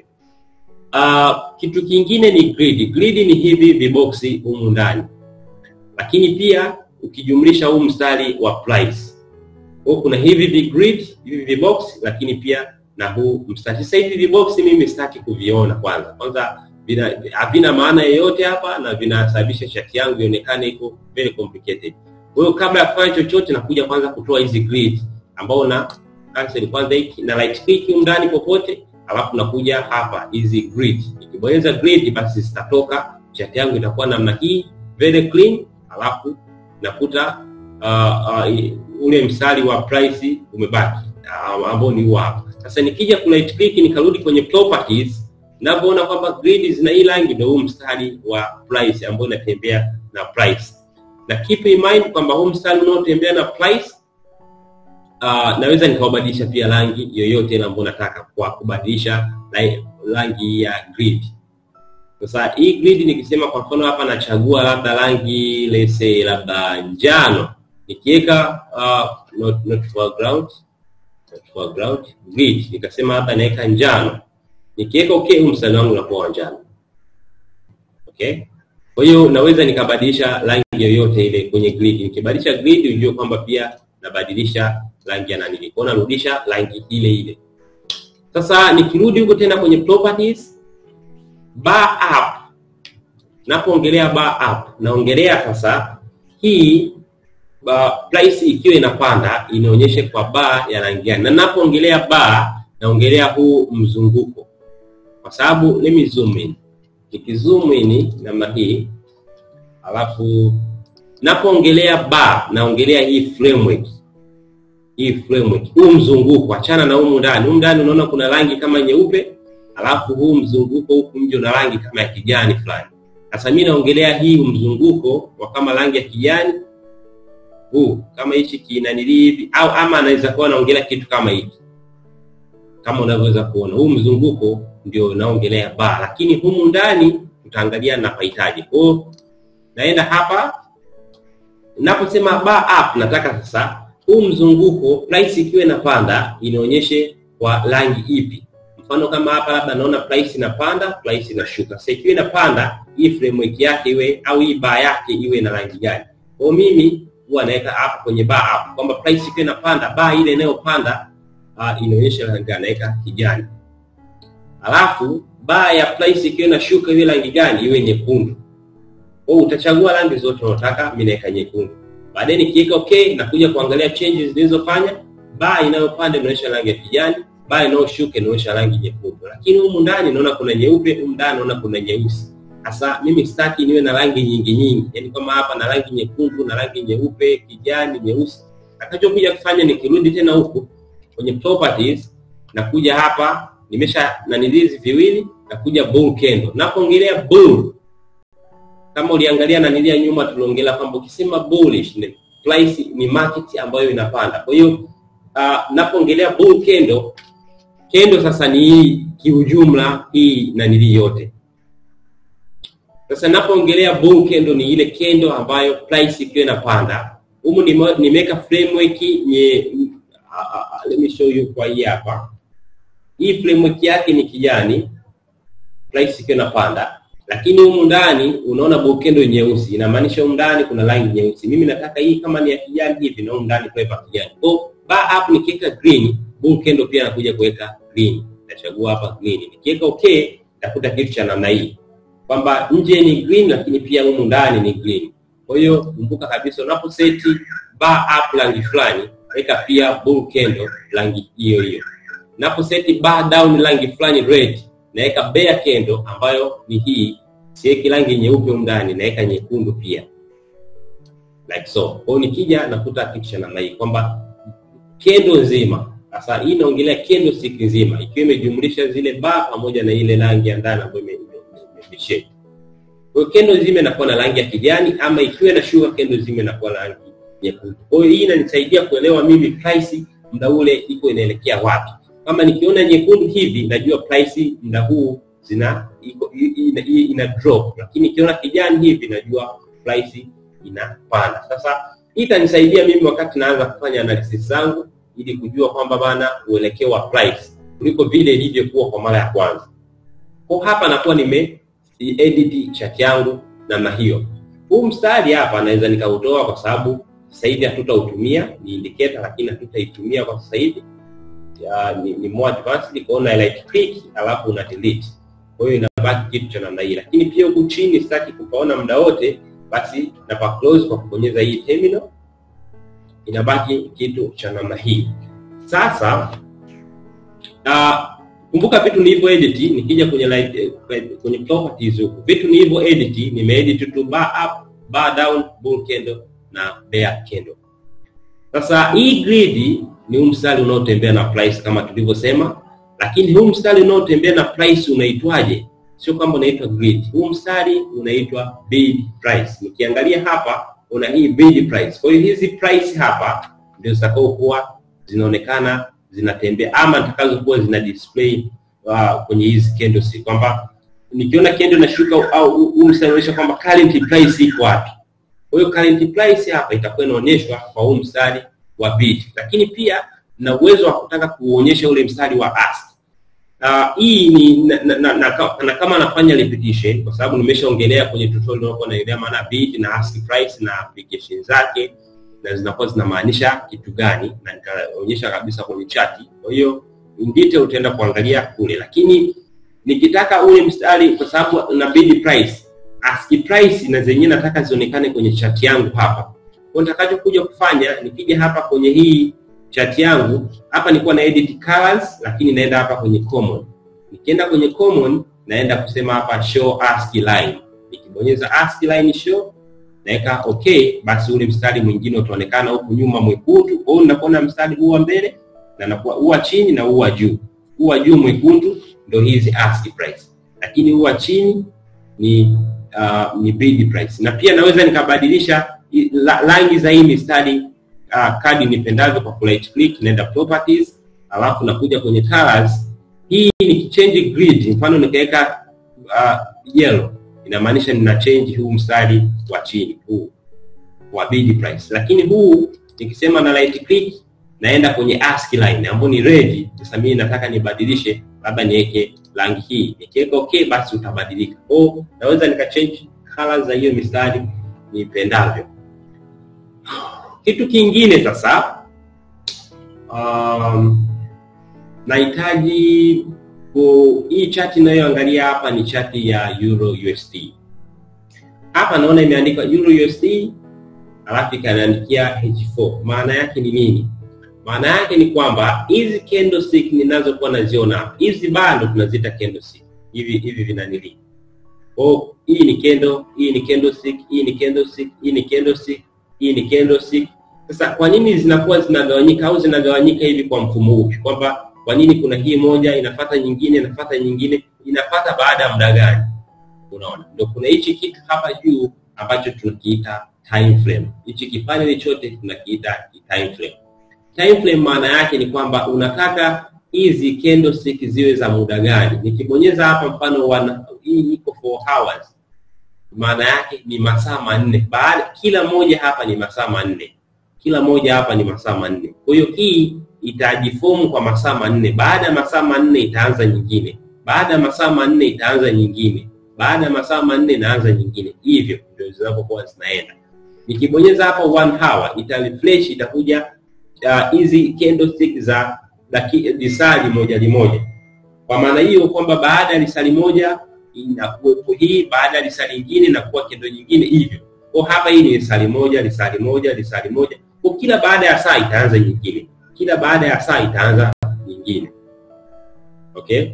Uh, kitu kingine ni grid. Grid ni hivi viboksi humu ndani, lakini pia ukijumlisha huu mstari wa price kwa kuna hivi vigrid hivi vibox, lakini pia na huu mstari. Sasa hivi vibox mimi sitaki kuviona kwanza, kwanza havina maana yoyote hapa na vinasababisha chati yangu ionekane iko very complicated. Kwa hiyo kabla ya kufanya chochote, nakuja kwanza kutoa hizi grid ambao na cancel kwanza hiki na right click ndani popote, alafu nakuja hapa hizi grid. Nikibonyeza grid, basi zitatoka, chati yangu itakuwa namna hii very clean, alafu nakuta uh, uh, ule mstari wa price umebaki uh, ambao ni huu hapa. Sasa nikija ku right click nikarudi kwenye properties, ninavyoona kwamba grid zina hii rangi, ndio huu mstari wa price ambao inatembea na price, na keep in mind kwamba huu mstari unaotembea na price uh, naweza nikaubadilisha pia rangi yoyote ile ambayo nataka kwa kubadilisha rangi ya grid. Sasa hii grid nikisema kwa mfano hapa nachagua labda rangi let's say labda njano, nikiweka uh, not, not foreground, not foreground grid nikasema hapa naweka njano, nikiweka okay, huu mstari wangu unakuwa wa njano. Okay, kwa hiyo naweza nikabadilisha rangi yoyote ile kwenye grid. Nikibadilisha grid, ujue kwamba pia nabadilisha rangi ya nani, kwa narudisha rangi ile ile. Sasa nikirudi huko tena kwenye properties bar up, napoongelea bar up naongelea sasa hii ba, price ikiwa inapanda inaonyesha kwa bar ya rangi gani, na napoongelea bar naongelea huu mzunguko, kwa sababu let me zoom in. Nikizoom in namna hii, alafu napoongelea bar naongelea hii framework hii framework, huu mzunguko, achana na humu ndani. Humu ndani unaona kuna rangi kama nyeupe, alafu huu mzunguko huku nje una rangi kama ya kijani fulani. Sasa mimi naongelea hii mzunguko wa kama rangi ya kijani huu, kama hichi kinanili hivi, au ama anaweza kuwa naongelea kitu kama hiki, kama unavyoweza kuona huu mzunguko ndio naongelea bar, lakini humu ndani tutaangalia napahitaji. Kwa hiyo naenda hapa, naposema bar up, nataka sasa huu mzunguko price ikiwa inapanda inaonyeshe kwa rangi ipi. Mfano kama hapa labda naona price inapanda, price inashuka. Sasa ikiwa inapanda, hii framework yake iwe au hii bar yake iwe na rangi gani? Kwa mimi huwa naweka hapa kwenye bar hapo kwamba price ikiwa inapanda, bar ile inayopanda uh, inaonyesha rangi gani? Naweka kijani. Alafu bar ya price ikiwa inashuka iwe rangi gani? Iwe nyekundu. Kwa utachagua rangi zote unataka, mimi naweka nyekundu. Baadaye nikiweka okay, nakuja kuangalia changes zilizofanya. Bar inayopanda inaonyesha rangi ya kijani, bar inayoshuka inaonyesha rangi nyekundu. Lakini humu ndani naona kuna nyeupe, humu ndani naona kuna nyeusi. Sasa mimi sitaki niwe na rangi nyingi nyingi, yaani kama hapa na rangi nyekundu na rangi nyeupe, kijani, nyeusi. Nakachokuja kufanya nikirudi tena huku kwenye properties, nakuja hapa nimesha nanilizi viwili, nakuja bull candle. Napoongelea bull kama uliangalia nanilia nyuma tuliongelea kwamba ukisema bullish ni price ni market ambayo inapanda. Kwa hiyo uh, napoongelea bull candle, candle sasa ni hii kiujumla hii nanili yote. Sasa napoongelea bull candle ni ile candle ambayo price ikiwa inapanda. Humu nimeweka framework nye uh, uh, let me show you kwa hii hapa. Hii framework yake ni kijani, price ikiwa inapanda lakini humu ndani unaona bokendo nyeusi, inamaanisha humu ndani kuna rangi nyeusi. Mimi nataka hii kama ni ya kijani hivi, na humu ndani kuweka kijani. Kwa bar up nikiweka green, bokendo pia nakuja kuweka green. Nachagua hapa green, nikiweka okay, takuta kitu cha namna hii kwamba nje ni green, lakini pia humu ndani ni green. Kwa hiyo kumbuka kabisa, unapo seti bar up rangi fulani, weka pia bull candle rangi hiyo hiyo. Unapo seti bar down rangi fulani red naweka bear candle ambayo ni hii, siweki rangi nyeupe ndani, naweka nyekundu pia like so. Kwa hiyo nikija nakuta kitu cha namna hii kwamba candle nzima sasa, hii inaongelea candle stick nzima ikiwa imejumlisha zile bar pamoja na ile rangi ya ndani ambayo imeshake. Kwa hiyo candle nzima inakuwa na rangi ya kijani, ama ikiwa na sugar candle nzima inakuwa na rangi nyekundu. Kwa hiyo hii inanisaidia kuelewa mimi price muda ule iko inaelekea wapi kama nikiona nyekundu hivi najua price muda huu zina iko ina, ina drop, lakini nikiona kijani hivi najua price inapanda. Sasa hii itanisaidia mimi wakati naanza kufanya analysis zangu, ili kujua kwamba bana uelekeo wa price kuliko vile ilivyokuwa kwa mara ya kwanza. Kwa hapa nakuwa nime edit chart yangu namna hiyo. Huu mstari hapa naweza nikautoa kwa sababu sasa hivi hatutautumia, ni indicator, lakini hatutaitumia kwa sasa hivi ya, ni, ni more advanced kwa una right click alafu una delete. Kwa hiyo inabaki kitu cha namna hii, lakini pia huku chini sitaki kupaona muda wote, basi na pa close kwa kubonyeza hii terminal, inabaki kitu cha namna hii. Sasa uh, kumbuka vitu nilivyo edit, nikija kwenye light, kwenye properties huku vitu nilivyo edit, nimeedit tu bar up, bar down, bull candle na bear candle. Sasa hii grid ni huu mstari unaotembea na price kama tulivyosema, lakini huu mstari unaotembea na price unaitwaje? Sio kwamba unaitwa grid. Huu mstari unaitwa bid price. Nikiangalia hapa una hii bid price. Kwa hiyo hizi price hapa ndio zitakaokuwa zinaonekana zinatembea ama zitakazokuwa zina display uh, kwenye hizi candles, kwamba nikiona candle inashuka au huu mstari unaonyesha kwamba current price iko wapi. Kwa hiyo current price hapa itakuwa inaonyeshwa kwa huu mstari wa bid, lakini pia na uwezo wa kutaka kuonyesha ule mstari wa ask. Uh, hii ni na, na, na, na, na kama anafanya repetition kwa sababu nimeshaongelea kwenye tutorial nilikuwa naelea maana bid na ask price na application zake na zinakuwa zinamaanisha kitu gani, na nitaonyesha kabisa kwenye chati. Kwa hiyo in detail utaenda kuangalia kule, lakini nikitaka ule mstari kwa sababu na bid price ask price na zenyewe nataka zionekane kwenye chati yangu hapa kwa nitakachokuja kufanya nikija hapa kwenye hii chart yangu hapa, nilikuwa na edit colors, lakini naenda hapa kwenye common. Nikienda kwenye common, naenda kusema hapa show ASCII line. Nikibonyeza ASCII line show, naweka okay, basi ule mstari mwingine utaonekana huku nyuma mwekundu. Kwa hiyo ninakuwa na mstari huu wa mbele na nakuwa huu wa chini na huu wa juu. Huu wa juu mwekundu ndio hizi ASCII price, lakini huu wa chini ni uh, ni bid price, na pia naweza nikabadilisha rangi za hii mistari uh, kadi nipendavyo kwa right click, naenda properties, alafu nakuja kwenye colors. Hii ni change grid, mfano nikaweka uh, yellow, inamaanisha nina change huu mstari wa chini huu wa bid price, lakini huu nikisema na right click naenda kwenye ASCII line ambayo ni red. Sasa mimi nataka nibadilishe, labda niweke rangi hii, nikiweka okay, basi utabadilika. Kwa naweza nikachange colors za hiyo mistari nipendavyo. Kitu kingine sasa, um, nahitaji hii chati inayoangalia hapa ni chati ya Euro USD. Hapa naona imeandikwa Euro USD alafu ikaniandikia H4. Maana yake ni nini? Maana yake ni kwamba hizi candlestick ninazokuwa naziona hapa, hizi bado tunaziita candlestick. Hivi hivi vinanili. Oh, hii ni candle, hii ni candlestick, hii ni candlestick, hii ni candlestick, hii ni candlestick. Sasa kwa nini zinakuwa zinagawanyika au zinagawanyika hivi kwa mfumo upi? Kwamba kwa nini kuna hii moja inafata nyingine inafata nyingine inafata baada ya muda gani? Unaona, ndio kuna hichi kitu hapa juu ambacho tunakiita time frame. Hichi kipande chote tunakiita time frame. Time frame maana yake ni kwamba unataka hizi candlestick ziwe za muda gani? Nikibonyeza hapa mfano wana, hii iko 4 hours, maana yake ni masaa manne. Baada kila moja hapa ni masaa manne, kila moja hapa ni masaa manne. Kwa hiyo hii itajifomu kwa masaa manne. Baada ya masaa manne itaanza nyingine, baada ya masaa manne itaanza nyingine, baada ya masaa manne inaanza nyingine. Hivyo ndio zinapokuwa zinaenda. Nikibonyeza hapa one hour ita refresh, itakuja hizi uh, candlestick za lisali moja limoja. Kwa maana hiyo kwamba baada ya lisali moja inakuwepo hii, baada ya lisali lingine inakuwa kendo nyingine hivyo. Kwa hapa hii ni lisali moja, lisali moja, lisali moja. Kwa kila baada ya saa itaanza nyingine, kila baada ya saa itaanza nyingine. Okay,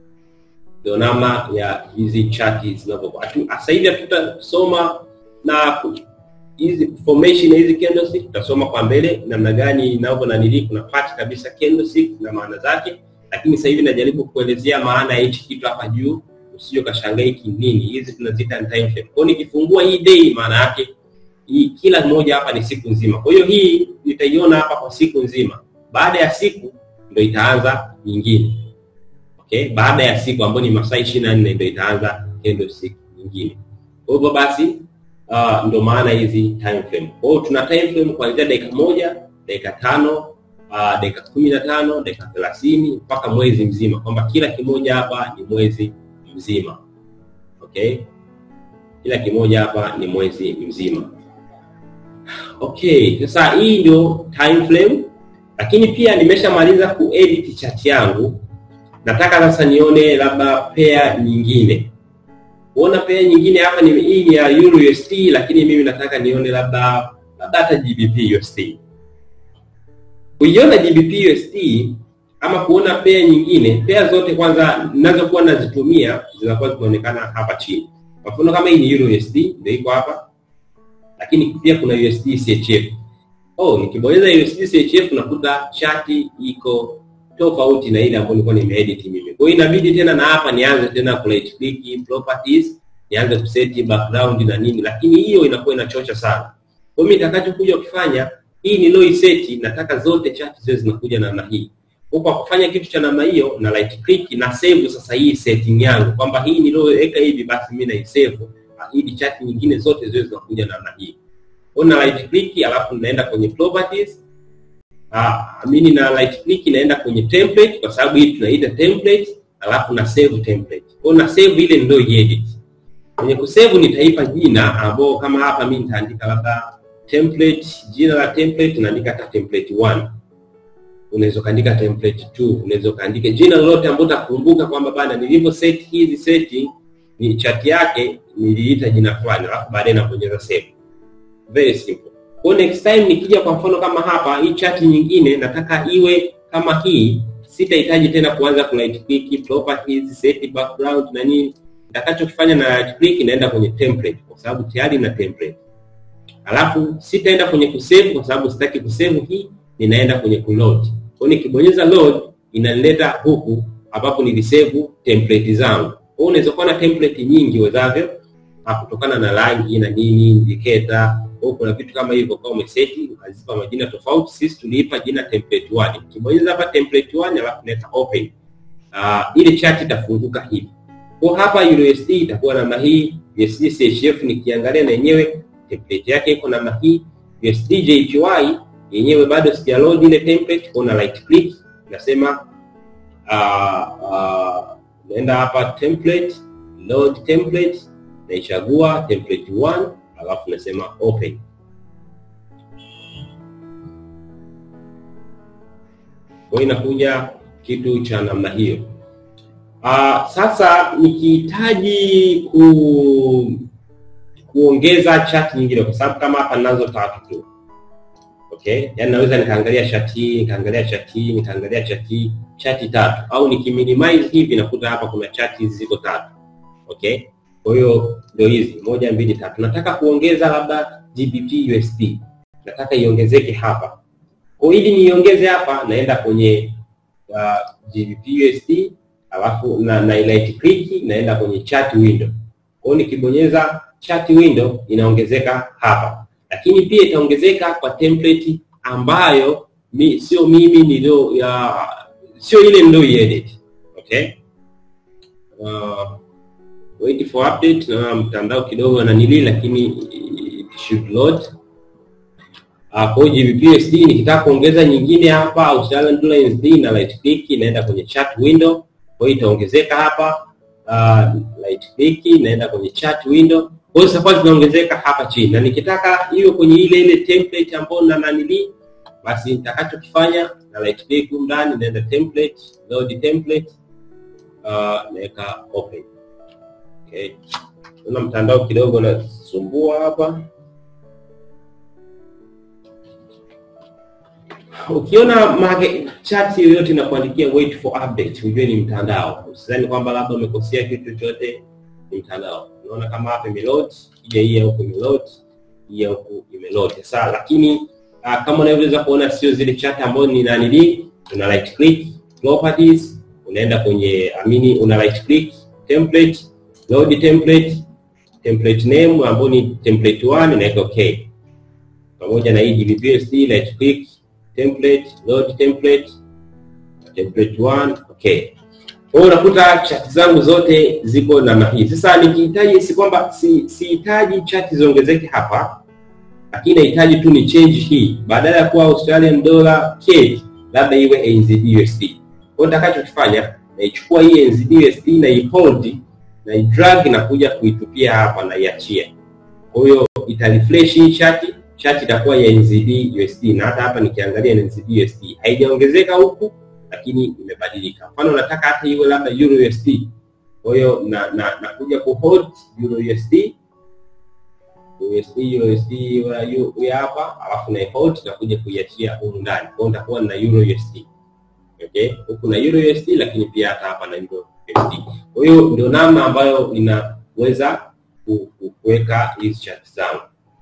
ndio namna ya hizi chati zinavyokuwa. Sasa hivi hatutasoma na hizi formation na hizi candlestick tutasoma kwa mbele namna gani inavyo na nili kuna part kabisa candlestick na maana zake, lakini sasa hivi najaribu kuelezea maana ya hichi kitu hapa juu, usije kashangaa hiki nini. Hizi tunaziita time frame. Kwa nikifungua hii day, maana yake hii kila moja hapa ni siku nzima. Kwa hiyo hii nitaiona hapa kwa siku nzima, baada ya siku ndio itaanza nyingine. Okay, baada ya siku ambayo ni masaa 24 ndio itaanza candlestick nyingine. Kwa hivyo basi Uh, ndo maana hizi time frame. Kwa hiyo tuna time frame kuanzia dakika moja, dakika tano, uh, dakika kumi na tano, dakika thelathini mpaka mwezi mzima, kwamba kila kimoja hapa ni mwezi mzima. Okay, kila kimoja hapa ni mwezi mzima. Okay, sasa hii ndio time frame, lakini pia nimeshamaliza kuedit chart yangu. Nataka sasa nione labda pair nyingine kuona pair nyingine hapa ni hii ni ya Euro USD, lakini mimi nataka nione labda labda hata GBP USD. Kuiona GBP USD ama kuona pair nyingine, pair zote kwanza ninazokuwa nazitumia zinakuwa zinaonekana hapa chini. Kwa mfano kama hii ni Euro USD ndio iko hapa, lakini pia kuna USD CHF. Oh, nikibonyeza USD CHF nakuta chati iko tofauti na ile ambayo nilikuwa nimeedit mimi. Kwa hiyo inabidi tena na hapa nianze tena ku right click properties, nianze kuseti background na nini, lakini hiyo inakuwa inachocha sana. Kwa hiyo nitakachokuja kufanya hii ni low set, nataka zote chart ziwe zinakuja namna hii. Kwa kwa kufanya kitu cha namna hiyo na right click na save sasa hii setting yangu kwamba hii niliyoweka hivi basi mimi na save ili chart nyingine zote ziwe zinakuja namna hii. Kwa na right click alafu naenda kwenye properties Ah, mimi na right click naenda kwenye template kwa sababu hii tunaita template, alafu na save template. Kwa na save ile ndio edit. Kwenye kusave nitaipa jina ambao kama hapa mimi nitaandika labda template, jina la template naandika hata template 1. Unaweza kaandika template 2, unaweza kaandika jina lolote ambalo utakumbuka kwamba bana nilivyo set hizi setting ni chart yake niliita jina fulani, alafu baadaye nabonyeza save. Very simple. Kwa next time nikija kwa mfano kama hapa hii chart nyingine nataka iwe kama hii, sitahitaji tena kuanza ku right click properties, set background na nini. Nitakachokifanya na right click naenda kwenye template kwa sababu tayari na template. Alafu sitaenda kwenye kusave kwa sababu sitaki kusave hii, ninaenda kwenye kuload. Kwa nikibonyeza load inaleta huku ambapo nilisave template zangu. Kwa unaweza kuwa na template nyingi wezavyo kutokana na rangi na nini indicator au kuna vitu kama hivyo kwa umeseti ukazipa majina tofauti. Sisi tuliipa jina template 1. Ukibonyeza hapa template 1 alafu neta open, uh, ile chart itafunguka hivi. Kwa hapa USD itakuwa namna hii, USD CHF nikiangalia na yenyewe template yake iko namna hii, USD JPY yenyewe bado sija load ile template, kwa na right click nasema uh, uh, naenda hapa template, load template, naichagua template 1 alafu nasema open. Kwa hiyo inakuja kitu cha namna hiyo. Uh, sasa nikihitaji ku kuongeza chat nyingine, kwa sababu kama hapa ninazo tatu tu okay, yani naweza nikaangalia chat hii nikaangalia chat hii nikaangalia chat hii chati tatu, au nikiminimize hivi nakuta hapa kuna chat hizi ziko tatu okay. Kwa hiyo ndio hizi moja mbili tatu. Nataka kuongeza labda GBP USD, nataka iongezeke hapa. Kwa ili niiongeze hapa, naenda kwenye uh, GBP USD alafu na, na right click naenda kwenye chat window. Kwa hiyo nikibonyeza chat window inaongezeka hapa, lakini pia itaongezeka kwa template ambayo mi, sio mimi nilio ya sio ile ndio edit. Okay, uh, wait for update. Na mtandao kidogo na nili, lakini it should load. Uh, kwa GBP USD nikitaka kuongeza nyingine hapa Australian dollar USD na right click inaenda kwenye chat window kwa hiyo itaongezeka hapa uh, right click naenda kwenye chat window. Kwa hiyo safari zinaongezeka hapa chini, na nikitaka hiyo kwenye ile ile template ambayo na nanili, basi nitakachokifanya na right click huko ndani, naenda template, load template, uh, naweka open. Okay, kuna mtandao kidogo nasumbua hapa. Ukiona market chat yoyote inakuandikia wait for update, ujue ni mtandao. Usidhani kwamba labda umekosea kitu chochote, ni mtandao. Unaona kama hapa imeload, ija hii huko imeload, hii huko imeload. Sasa lakini uh, kama unavyoweza kuona sio zile chat ambazo ni nanili, una right click properties, unaenda kwenye amini, una right click template, load template, template name ambayo ni template 1 naweka okay, pamoja na hii GBPSD right click template load template template 1 okay. Kwa hiyo unakuta chat zangu zote ziko namna hii. Sasa nikihitaji, si kwamba si sihitaji chat ziongezeke hapa, lakini nahitaji tu ni change hii, badala ya kuwa Australian dollar CAD labda iwe NZD USD. Kwa hiyo nitakachokifanya naichukua hii NZD USD na ihold na idrag na kuja kuitupia hapa na iachia. Kwa hiyo itarefresh hii chati chati itakuwa ya NZD USD na hata hapa nikiangalia NZD USD haijaongezeka huku, lakini imebadilika. Mfano nataka hata iwe labda Euro USD, kwa hiyo na na nakuja ku hold Euro USD USD USD ya hapa, alafu na hold na kuja kuiachia huko ndani. Kwa hiyo nitakuwa na Euro USD okay, huku na Euro USD, lakini pia hata hapa na Euro USD. Kwa hiyo ndio namna ambayo inaweza kuweka hizi chat zangu.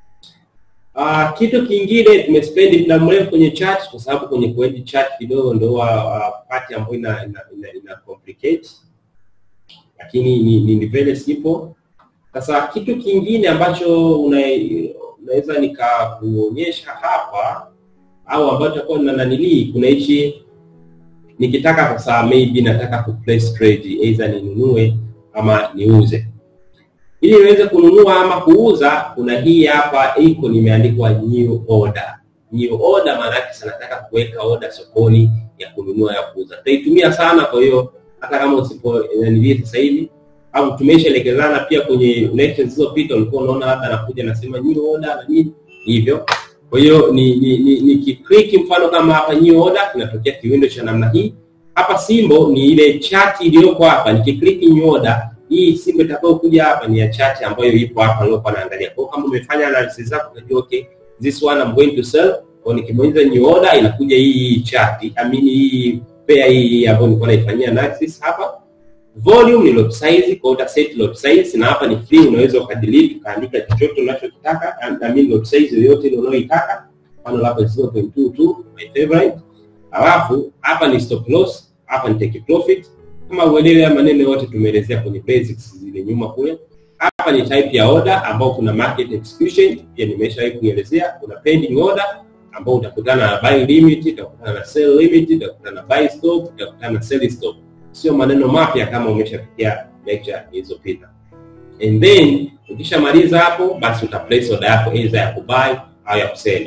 Uh, kitu kingine tumespendi muda mrefu kwenye chat kwa sababu kwenye kuedit chat kidogo ndio uh, part ambayo ina, ina, ina, ina complicate lakini ni, ni, ni very simple. Sasa kitu kingine ambacho una, unaweza nikakuonyesha hapa au ambacho takuwa na nanilii, kuna hichi nikitaka sasa, maybe nataka ku place trade either ninunue ama niuze ili niweze kununua ama kuuza, kuna hii hapa iko nimeandikwa new order. New order maana yake nataka kuweka order sokoni ya kununua ya kuuza. Tutaitumia sana, kwa hiyo hata kama usipo nilii sasa hivi au tumeshaelekezana pia kwenye lectures zilizopita, ulikuwa unaona labda anakuja nasema new order na nini hivyo. Kwa hiyo ni ni, ni, ni kiclick mfano kama hapa new order, kinatokea kiwindo cha namna hii. Hapa simbo ni ile chati iliyoko hapa, nikiclick new order hii simu itakao kuja hapa ni ya chache ambayo ipo hapa nilikuwa naangalia. Kwa kama umefanya analysis zako unajua okay, this one I'm going to sell. Kwa nikibonyeza new order inakuja hii chart, I mean hii pair hii ambayo nilikuwa naifanyia analysis hapa. Volume ni lot size, kwa uta set lot size na hapa ni free, unaweza ukadelete ukaandika chochote unachotaka, I mean lot size yoyote ile unayoitaka. Mfano hapa 0.22 my favorite. Alafu hapa ni stop loss, hapa ni take profit kama uelewe maneno yote tumeelezea kwenye basics zile nyuma kule. Hapa ni type ya order ambao kuna market execution, pia nimeshawahi kuelezea. Kuna pending order ambao utakutana na buy limit, utakutana na sell limit, utakutana na buy stop, utakutana na sell stop. Sio maneno mapya kama umeshafikia lecture ilizopita. And then ukishamaliza hapo, basi uta place order yako either ya kubuy au ya kusell.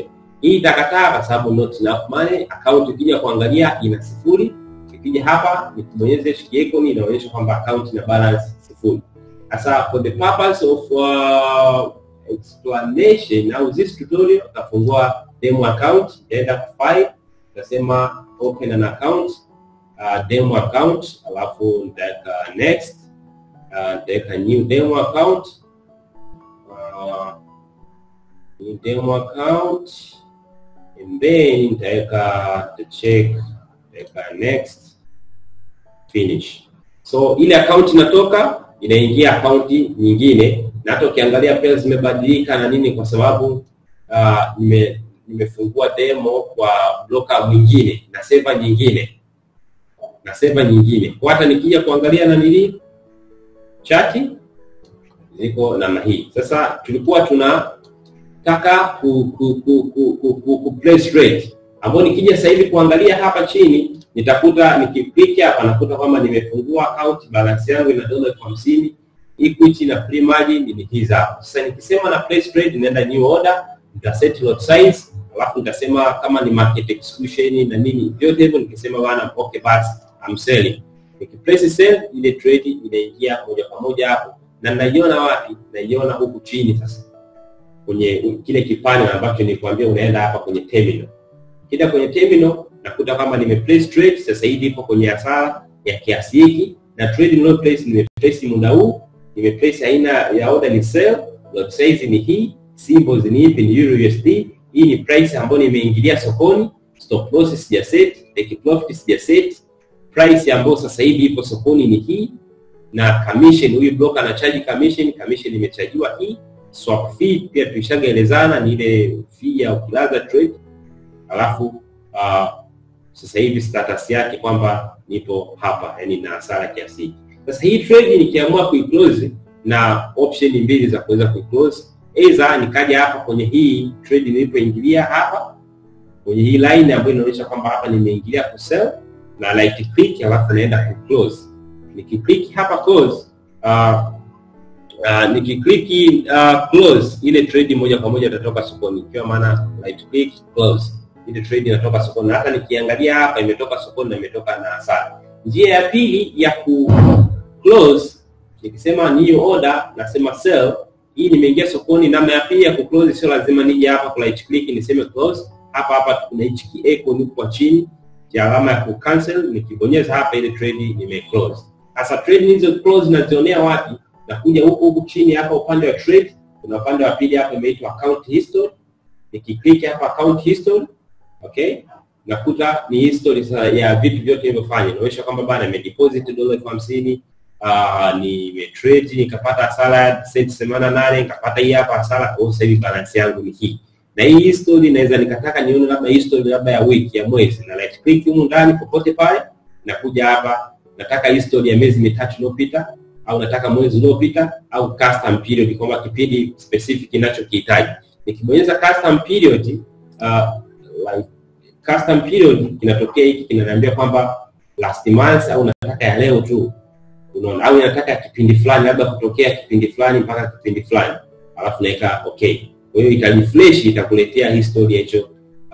hii itakataa kwa sababu not enough money. Account ukija kuangalia ina sifuri, ikija hapa nikibonyeza shiki icon inaonyesha kwamba account ina balance sifuri. Sasa for the purpose of uh, explanation au this tutorial utafungua demo account, itaenda kwa file, utasema open an account uh, demo account, alafu nitaweka next, uh, nitaweka new demo account uh, new demo account and then nitaweka the check, nitaweka next finish. So ile account inatoka inaingia akaunti nyingine, na hata ukiangalia pesa zimebadilika na nini, kwa sababu uh, nime nimefungua demo kwa bloka mwingine na seva nyingine na seva nyingine. Kwa hata nikija kuangalia na nili chati ziko namna hii. Sasa tulikuwa tunataka ku, ku, ku, ku, ku, ku, ku place rate ambayo nikija sasa hivi kuangalia hapa chini nitakuta nikiklik hapa nakuta kwamba nimefungua account balance yangu ina dola elfu hamsini equity na free margin ni hizi hapa. Sasa nikisema na place trade naenda new order, nita set lot size, alafu nitasema kama ni market execution na nini vyote hivyo, nikisema bana okay, basi I'm selling. Nikiplace sell, ile trade inaingia moja kwa moja hapo, na naiona wapi? Naiona huku chini sasa kwenye kile kipande ambacho nilikwambia unaenda hapa kwenye terminal. Kida kwenye terminal nakuta kama nime place trade sasa hivi ipo kwenye hasara ya kiasi hiki, na trade niliyo place nime place muda huu, nime place aina ya order ni sell, lot size ni hii, symbols ni ipi? Ni euro USD. Hii ni price ambayo nimeingilia sokoni, stop loss sija set, take profit sija set, price ambayo sasa hivi ipo sokoni ni hii, na commission, huyu broker anachaji commission, commission imechajiwa hii. Swap fee pia tulishagaelezana ni ile fee ya ukilaza trade, alafu uh, sasa hivi status yake kwamba nipo hapa, yani na hasara kiasi hiki. Sasa hii trade nikiamua kuiclose na option mbili za kuweza kuiclose, aidha nikaja hapa kwenye hii trade nilipoingilia hapa kwenye hii line ambayo inaonyesha kwamba hapa nimeingilia ku sell na right click, alafu naenda ku close. Nikiclick hapa close, uh, uh, nikiclick uh, close, ile trade moja kwa moja itatoka sokoni, ikiwa maana right click close ile trade inatoka sokoni, na hata nikiangalia hapa imetoka sokoni na imetoka na hasara. Njia ya pili ya ku close, nikisema new order nasema sell, hii nimeingia sokoni. Namna ya pili ya ku close, sio lazima nije hapa ku right click niseme close. Hapa hapa kuna hichi icon kwa chini ya alama ya ku cancel, nikibonyeza hapa ile trade nime close. Sasa trade hizo close nazionea wapi? Nakuja huku huku chini hapa upande wa trade, kuna upande wa pili hapa imeitwa account history. Nikiklik hapa account history Okay, nakuta ni history ya vitu vyote nilivyofanya. Inaonyesha kwamba bana nimedeposit dola elfu hamsini uh, nimetrade nikapata hasara senti themanini na nane nikapata hii hapa hasara. Kwa sasa hivi balance yangu ni hii, na hii history naweza nikataka nione labda history labda ya wiki ya mwezi, na right click humu ndani popote pale, nakuja hapa, nataka history ya miezi mitatu iliyopita, au nataka mwezi uliopita, au custom period, kwamba kipindi specific ninachokihitaji. Nikibonyeza custom period uh, like custom period kinatokea hiki kinaniambia kwamba last month au nataka ya leo tu, unaona, au nataka kipindi fulani, labda kutokea kipindi fulani mpaka kipindi fulani, alafu naweka okay. Kwa hiyo itarefresh, itakuletea history hicho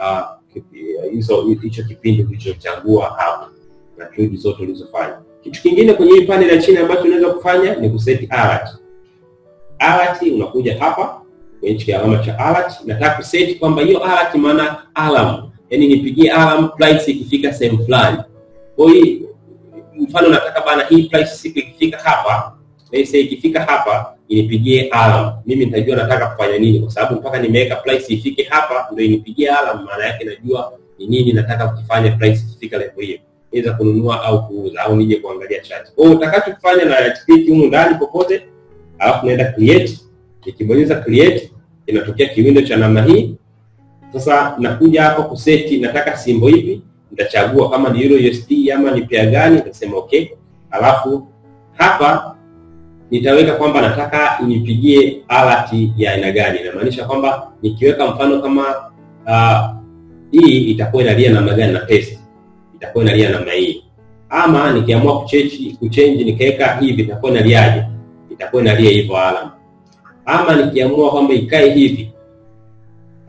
hizo uh, hicho kipindi ulichochagua hapo na trade zote ulizofanya. Kitu kingine kwenye hii panel ya chini ambacho unaweza kufanya ni kuset alert. Alert unakuja hapa kwenye hichi alama cha alert, nataka kuset kwamba hiyo alert maana alarm, yani nipigie alarm price ikifika sehemu fulani. Kwa hiyo mfano nataka bana, hii price siku ikifika hapa, let's say ikifika hapa inipigie alarm, mimi nitajua nataka kufanya nini, kwa sababu mpaka nimeweka price ifike hapa ndio inipigie alarm. Maana yake najua ni nini nataka kukifanya price ikifika level hiyo, iweza kununua au kuuza au nije kuangalia chart. Kwa hiyo utakachofanya na right click humu ndani popote, alafu naenda create nikibonyeza create inatokea kiwindo cha namna hii. Sasa nakuja hapa kuseti, nataka simbo ipi, nitachagua kama ni Euro USD ama ni pair gani, nitasema okay. Alafu hapa nitaweka kwamba nataka inipigie alert ya aina gani. Inamaanisha kwamba nikiweka mfano kama uh, hii itakuwa inalia namna gani na pesa itakuwa inalia namna hii, ama nikiamua kuchange kuchange nikaweka hivi itakuwa inaliaje? Itakuwa inalia hivyo alama ama nikiamua kwamba ikae hivi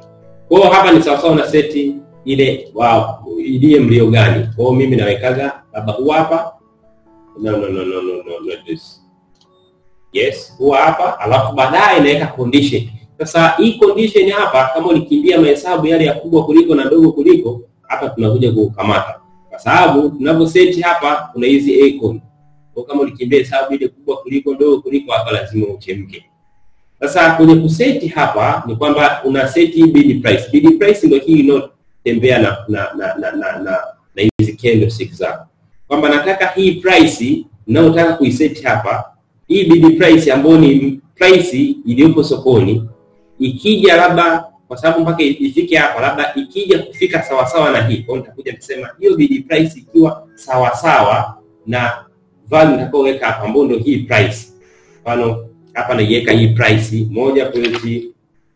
Kwa hiyo hapa ni sawasawa na seti ile wa idie mlio gani. Kwa hiyo mimi nawekaga labda huu hapa no, no, no, no, no, no, not this. Yes, huu hapa alafu baadaye naweka condition. Sasa hii condition hapa, kama ulikimbia mahesabu yale ya kubwa kuliko na ndogo kuliko, hapa tunakuja kukamata, kwa sababu tunavyoseti hapa kuna hizi icon. Kwa kama ulikimbia hesabu ile kubwa kuliko ndogo kuliko, hapa lazima uchemke. Sasa kwenye kuseti hapa ni kwamba una seti bid price. Bid price ndio hii inayotembea na na na na na, na, na hizi candlestick zako, kwamba nataka hii price ninayotaka kuiseti hapa, hii bid price ambayo ni price iliyopo sokoni ikija labda kwa sababu mpaka ifike hapa, labda ikija kufika sawasawa na hii, kwa nitakuja kusema hiyo bid price ikiwa sawasawa na value nitakayoweka hapa, ambayo ndio hii price. Mfano hapa naiweka hii price moja pointi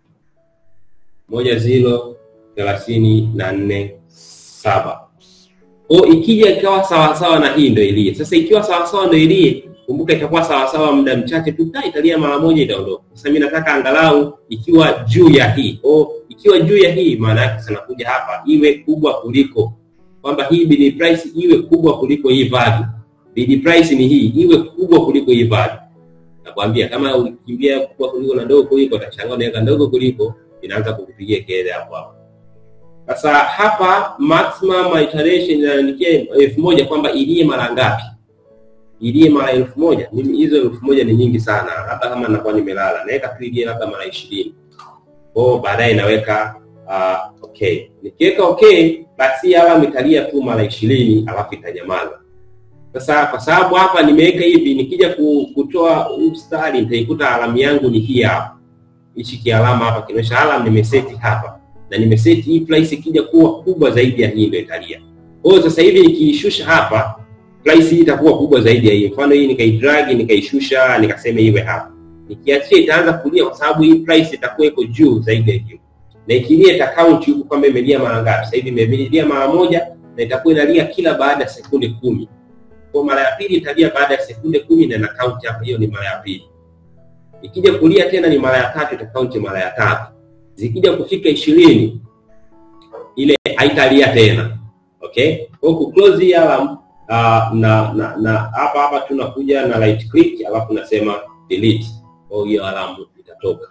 moja ziro thelathini na nne saba o, ikija ikawa sawasawa na hii ndio ilie. Sasa ikiwa sawasawa ndio ilie kumbuka itakuwa sawasawa muda mchache tu, italia mara moja itaondoka. Sasa mimi nataka angalau ikiwa juu ya hii o, ikiwa juu ya hii, maana yake sana kuja hapa iwe kubwa kuliko kwamba hii bid price iwe kubwa kuliko hii value. Bid price ni hii iwe kubwa kuliko hii value. Nakwambia kama ukikimbia kubwa kuliko na ndogo kuliko, utashangaa unaweka ndogo kuliko, inaanza kukupigia kelele hapo hapo. Sasa hapa maximum iteration inaandikia elfu moja kwamba ilie mara ngapi? ilie mara elfu moja mimi hizo elfu moja ni nyingi sana hata kama nakuwa nimelala naweka tu ilie labda mara ishirini kwao baadaye naweka uh, okay nikiweka okay basi hapa nitalia tu mara ishirini alafu itanyamaza sasa kwa sababu hapa nimeweka hivi nikija kutoa mstari nitaikuta alamu yangu ni hii hapa hichi kialama hapa kinaonyesha alam nimeseti hapa na nimeseti hii price ikija kuwa kubwa zaidi ya hii ndio italia kwa hiyo sasa hivi nikiishusha hapa price hii itakuwa kubwa zaidi ya hii. Mfano hii nikaidragi nikaishusha nikasema iwe hapa, nikiachia itaanza kulia, kwa sababu hii price itakuwa iko juu zaidi ya hiyo, na ikilia ita count huku kwamba imelia mara ngapi. Sasa hivi imelia mara moja, na itakuwa inalia kila baada ya sekunde kumi. Kwa mara ya pili italia baada ya sekunde kumi na na count hapa, hiyo ni mara ya pili. Ikija kulia tena ni mara ya tatu, ita count mara ya tatu. Zikija kufika ishirini ile haitalia tena. Okay, kwa ku close hii alarm Uh, na na na hapa hapa tunakuja na right click alafu nasema delete, kwa hiyo alamu itatoka.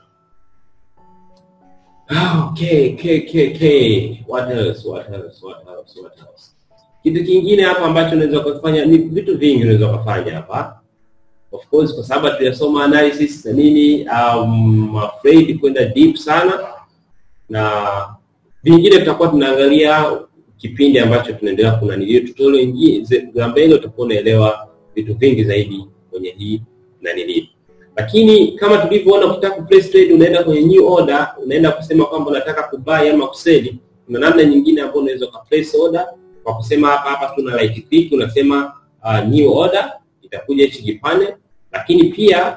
Okay, okay, okay, okay. What else? What else? What else? What else? Kitu kingine hapa ambacho unaweza kufanya ni vitu vingi unaweza kufanya hapa. Of course kwa sababu tunasoma analysis na nini, um, afraid kwenda deep sana, na vingine tutakuwa tunaangalia kipindi ambacho tunaendelea kuna nilio tutorial nyingine za mbele, utakuwa unaelewa vitu vingi zaidi kwenye hii na nilio. Lakini kama tulivyoona, ukitaka kuplace trade unaenda kwenye new order, unaenda kusema kwamba unataka kubuy ama kuseli. Kuna namna nyingine ambayo unaweza ukaplace order kwa kusema hapa hapa, tuna right click, unasema uh, new order, itakuja hichi kipande. Lakini pia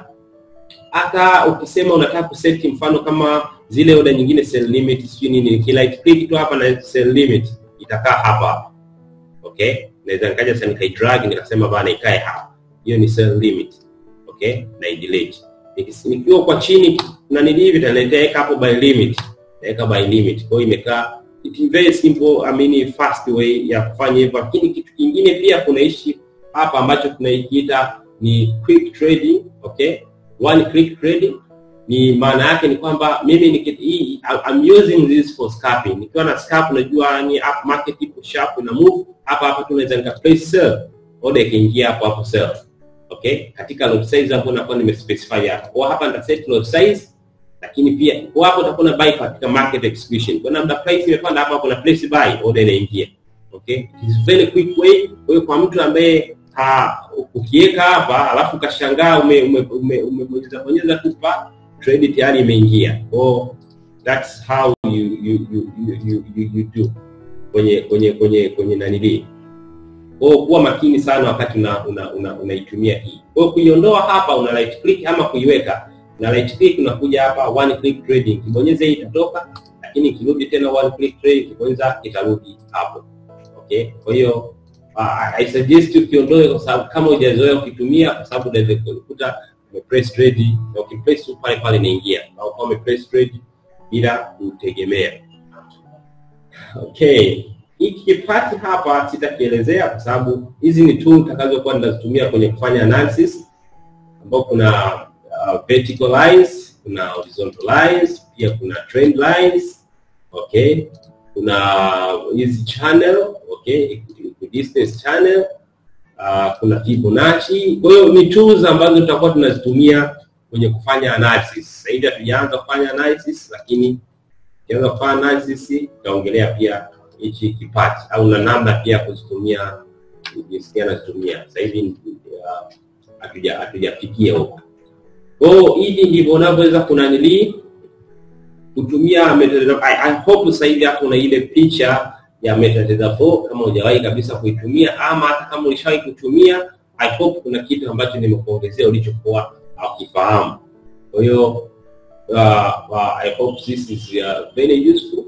hata ukisema unataka kuseti, mfano kama zile order nyingine sell limit, sio nini, ki right click tu hapa na sell limit itakaa hapa hapa. Okay, naweza nikaja sasa nikaidrag nikasema bana ikae hapa, hiyo ni sell limit. Okay, na delete. Nikiwa kwa chini na nili hivi nitaweka hapo by limit, naweka by limit. Kwa hiyo imekaa it very simple, I mean fast way ya kufanya hivyo. Lakini kitu kingine pia kuna ishi hapa ambacho tunaikiita ni quick trading. Okay, one click trading ni maana yake ni kwamba mimi ni hii I'm using this for scalping. Nikiwa na scalp najua ni up market ipo sharp na move hapa hapa, tunaweza nika place sell order ikiingia hapo hapo sell. Okay, katika lot size hapo nakuwa nimespecify hapa. Kwa hapa nita set lot size, lakini pia kwa hapo utakuwa na buy katika market execution. Kwa namna price imepanda hapa, kuna place buy order inaingia. Okay, it is very quick way. Kwa hiyo kwa mtu ambaye ukiweka hapa alafu ukashangaa ume umebonyeza bonyeza tu pa trade tayari imeingia. Oh, that's how you you you you you, you do kwenye kwenye kwenye kwenye nanili. Oh, kuwa makini sana wakati una unaitumia una, una hii. Kwa kuiondoa hapa una right click ama kuiweka na right click unakuja hapa one click trading. Kibonyeza hii itatoka, lakini ikirudi tena one click trading, kibonyeza itarudi hapo. Okay? Kwa hiyo uh, I suggest ukiondoe kwa sababu kama hujazoea ukitumia, kwa sababu unaweza kukuta umepress trade na ukipress tu pale pale inaingia, au kama umepress trade bila kutegemea. Okay, hiki kipati hapa sitakielezea kwa sababu hizi ni tool nitakazokuwa ninazitumia kwenye kufanya analysis, ambao kuna uh, vertical lines, kuna horizontal lines, pia kuna trend lines. Okay, kuna hizi channel, okay, distance channel uh, kuna Fibonacci. Kwa hiyo ni tools ambazo tutakuwa tunazitumia kwenye kufanya analysis. Sasa hivi hatujaanza kufanya analysis, lakini tukianza kufanya analysis tutaongelea pia hichi kipati au na namna pia ya kuzitumia jinsi gani nazitumia. Sasa hivi uh, hatuja hatujafikia huko. Kwa hiyo hivi ndivyo unavyoweza kunanilii kutumia MetaTrader. I, I hope sasa hivi hapo una ile picha ya MetaTrader 4 kama hujawahi kabisa kuitumia ama hata kama ulishawahi kutumia, I hope kuna kitu ambacho nimekuongezea ulichokuwa hakifahamu. Kwa hiyo uh, uh, I hope this is uh, very useful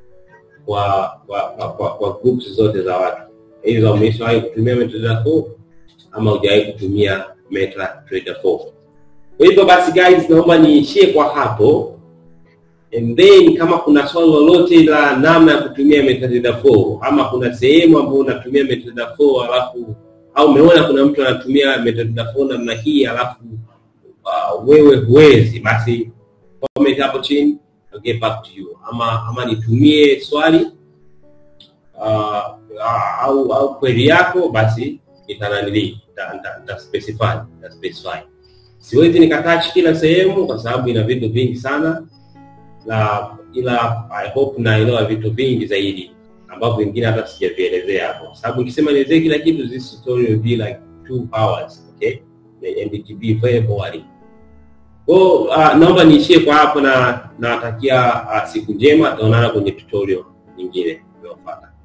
kwa kwa, kwa, kwa, kwa groups zote za watu, aidha umeshawahi kutumia MetaTrader 4 ama hujawahi kutumia MetaTrader 4. Kwa hivyo basi guys, naomba niishie kwa hapo. And then kama kuna swali lolote la namna ya kutumia MetaTrader 4 ama kuna sehemu ambayo unatumia MetaTrader 4 alafu au umeona kuna mtu anatumia MetaTrader 4 namna hii alafu uh, wewe huwezi, basi comment hapo chini, I'll get back to you. Ama ama nitumie swali uh, au au query yako, basi nitananili nita specify nita specify. Siwezi nikatouch kila sehemu kwa sababu ina vitu vingi sana na ila I hope naelewa vitu vingi zaidi ambavyo vingine hata sijavielezea hapo, sababu nikisema nielezee kila kitu, this tutorial will be like two hours, okay, and it will be very boring. Kwa uh, naomba niishie kwa hapo na nawatakia uh, siku njema, tutaonana kwenye tutorial nyingine inayofuata.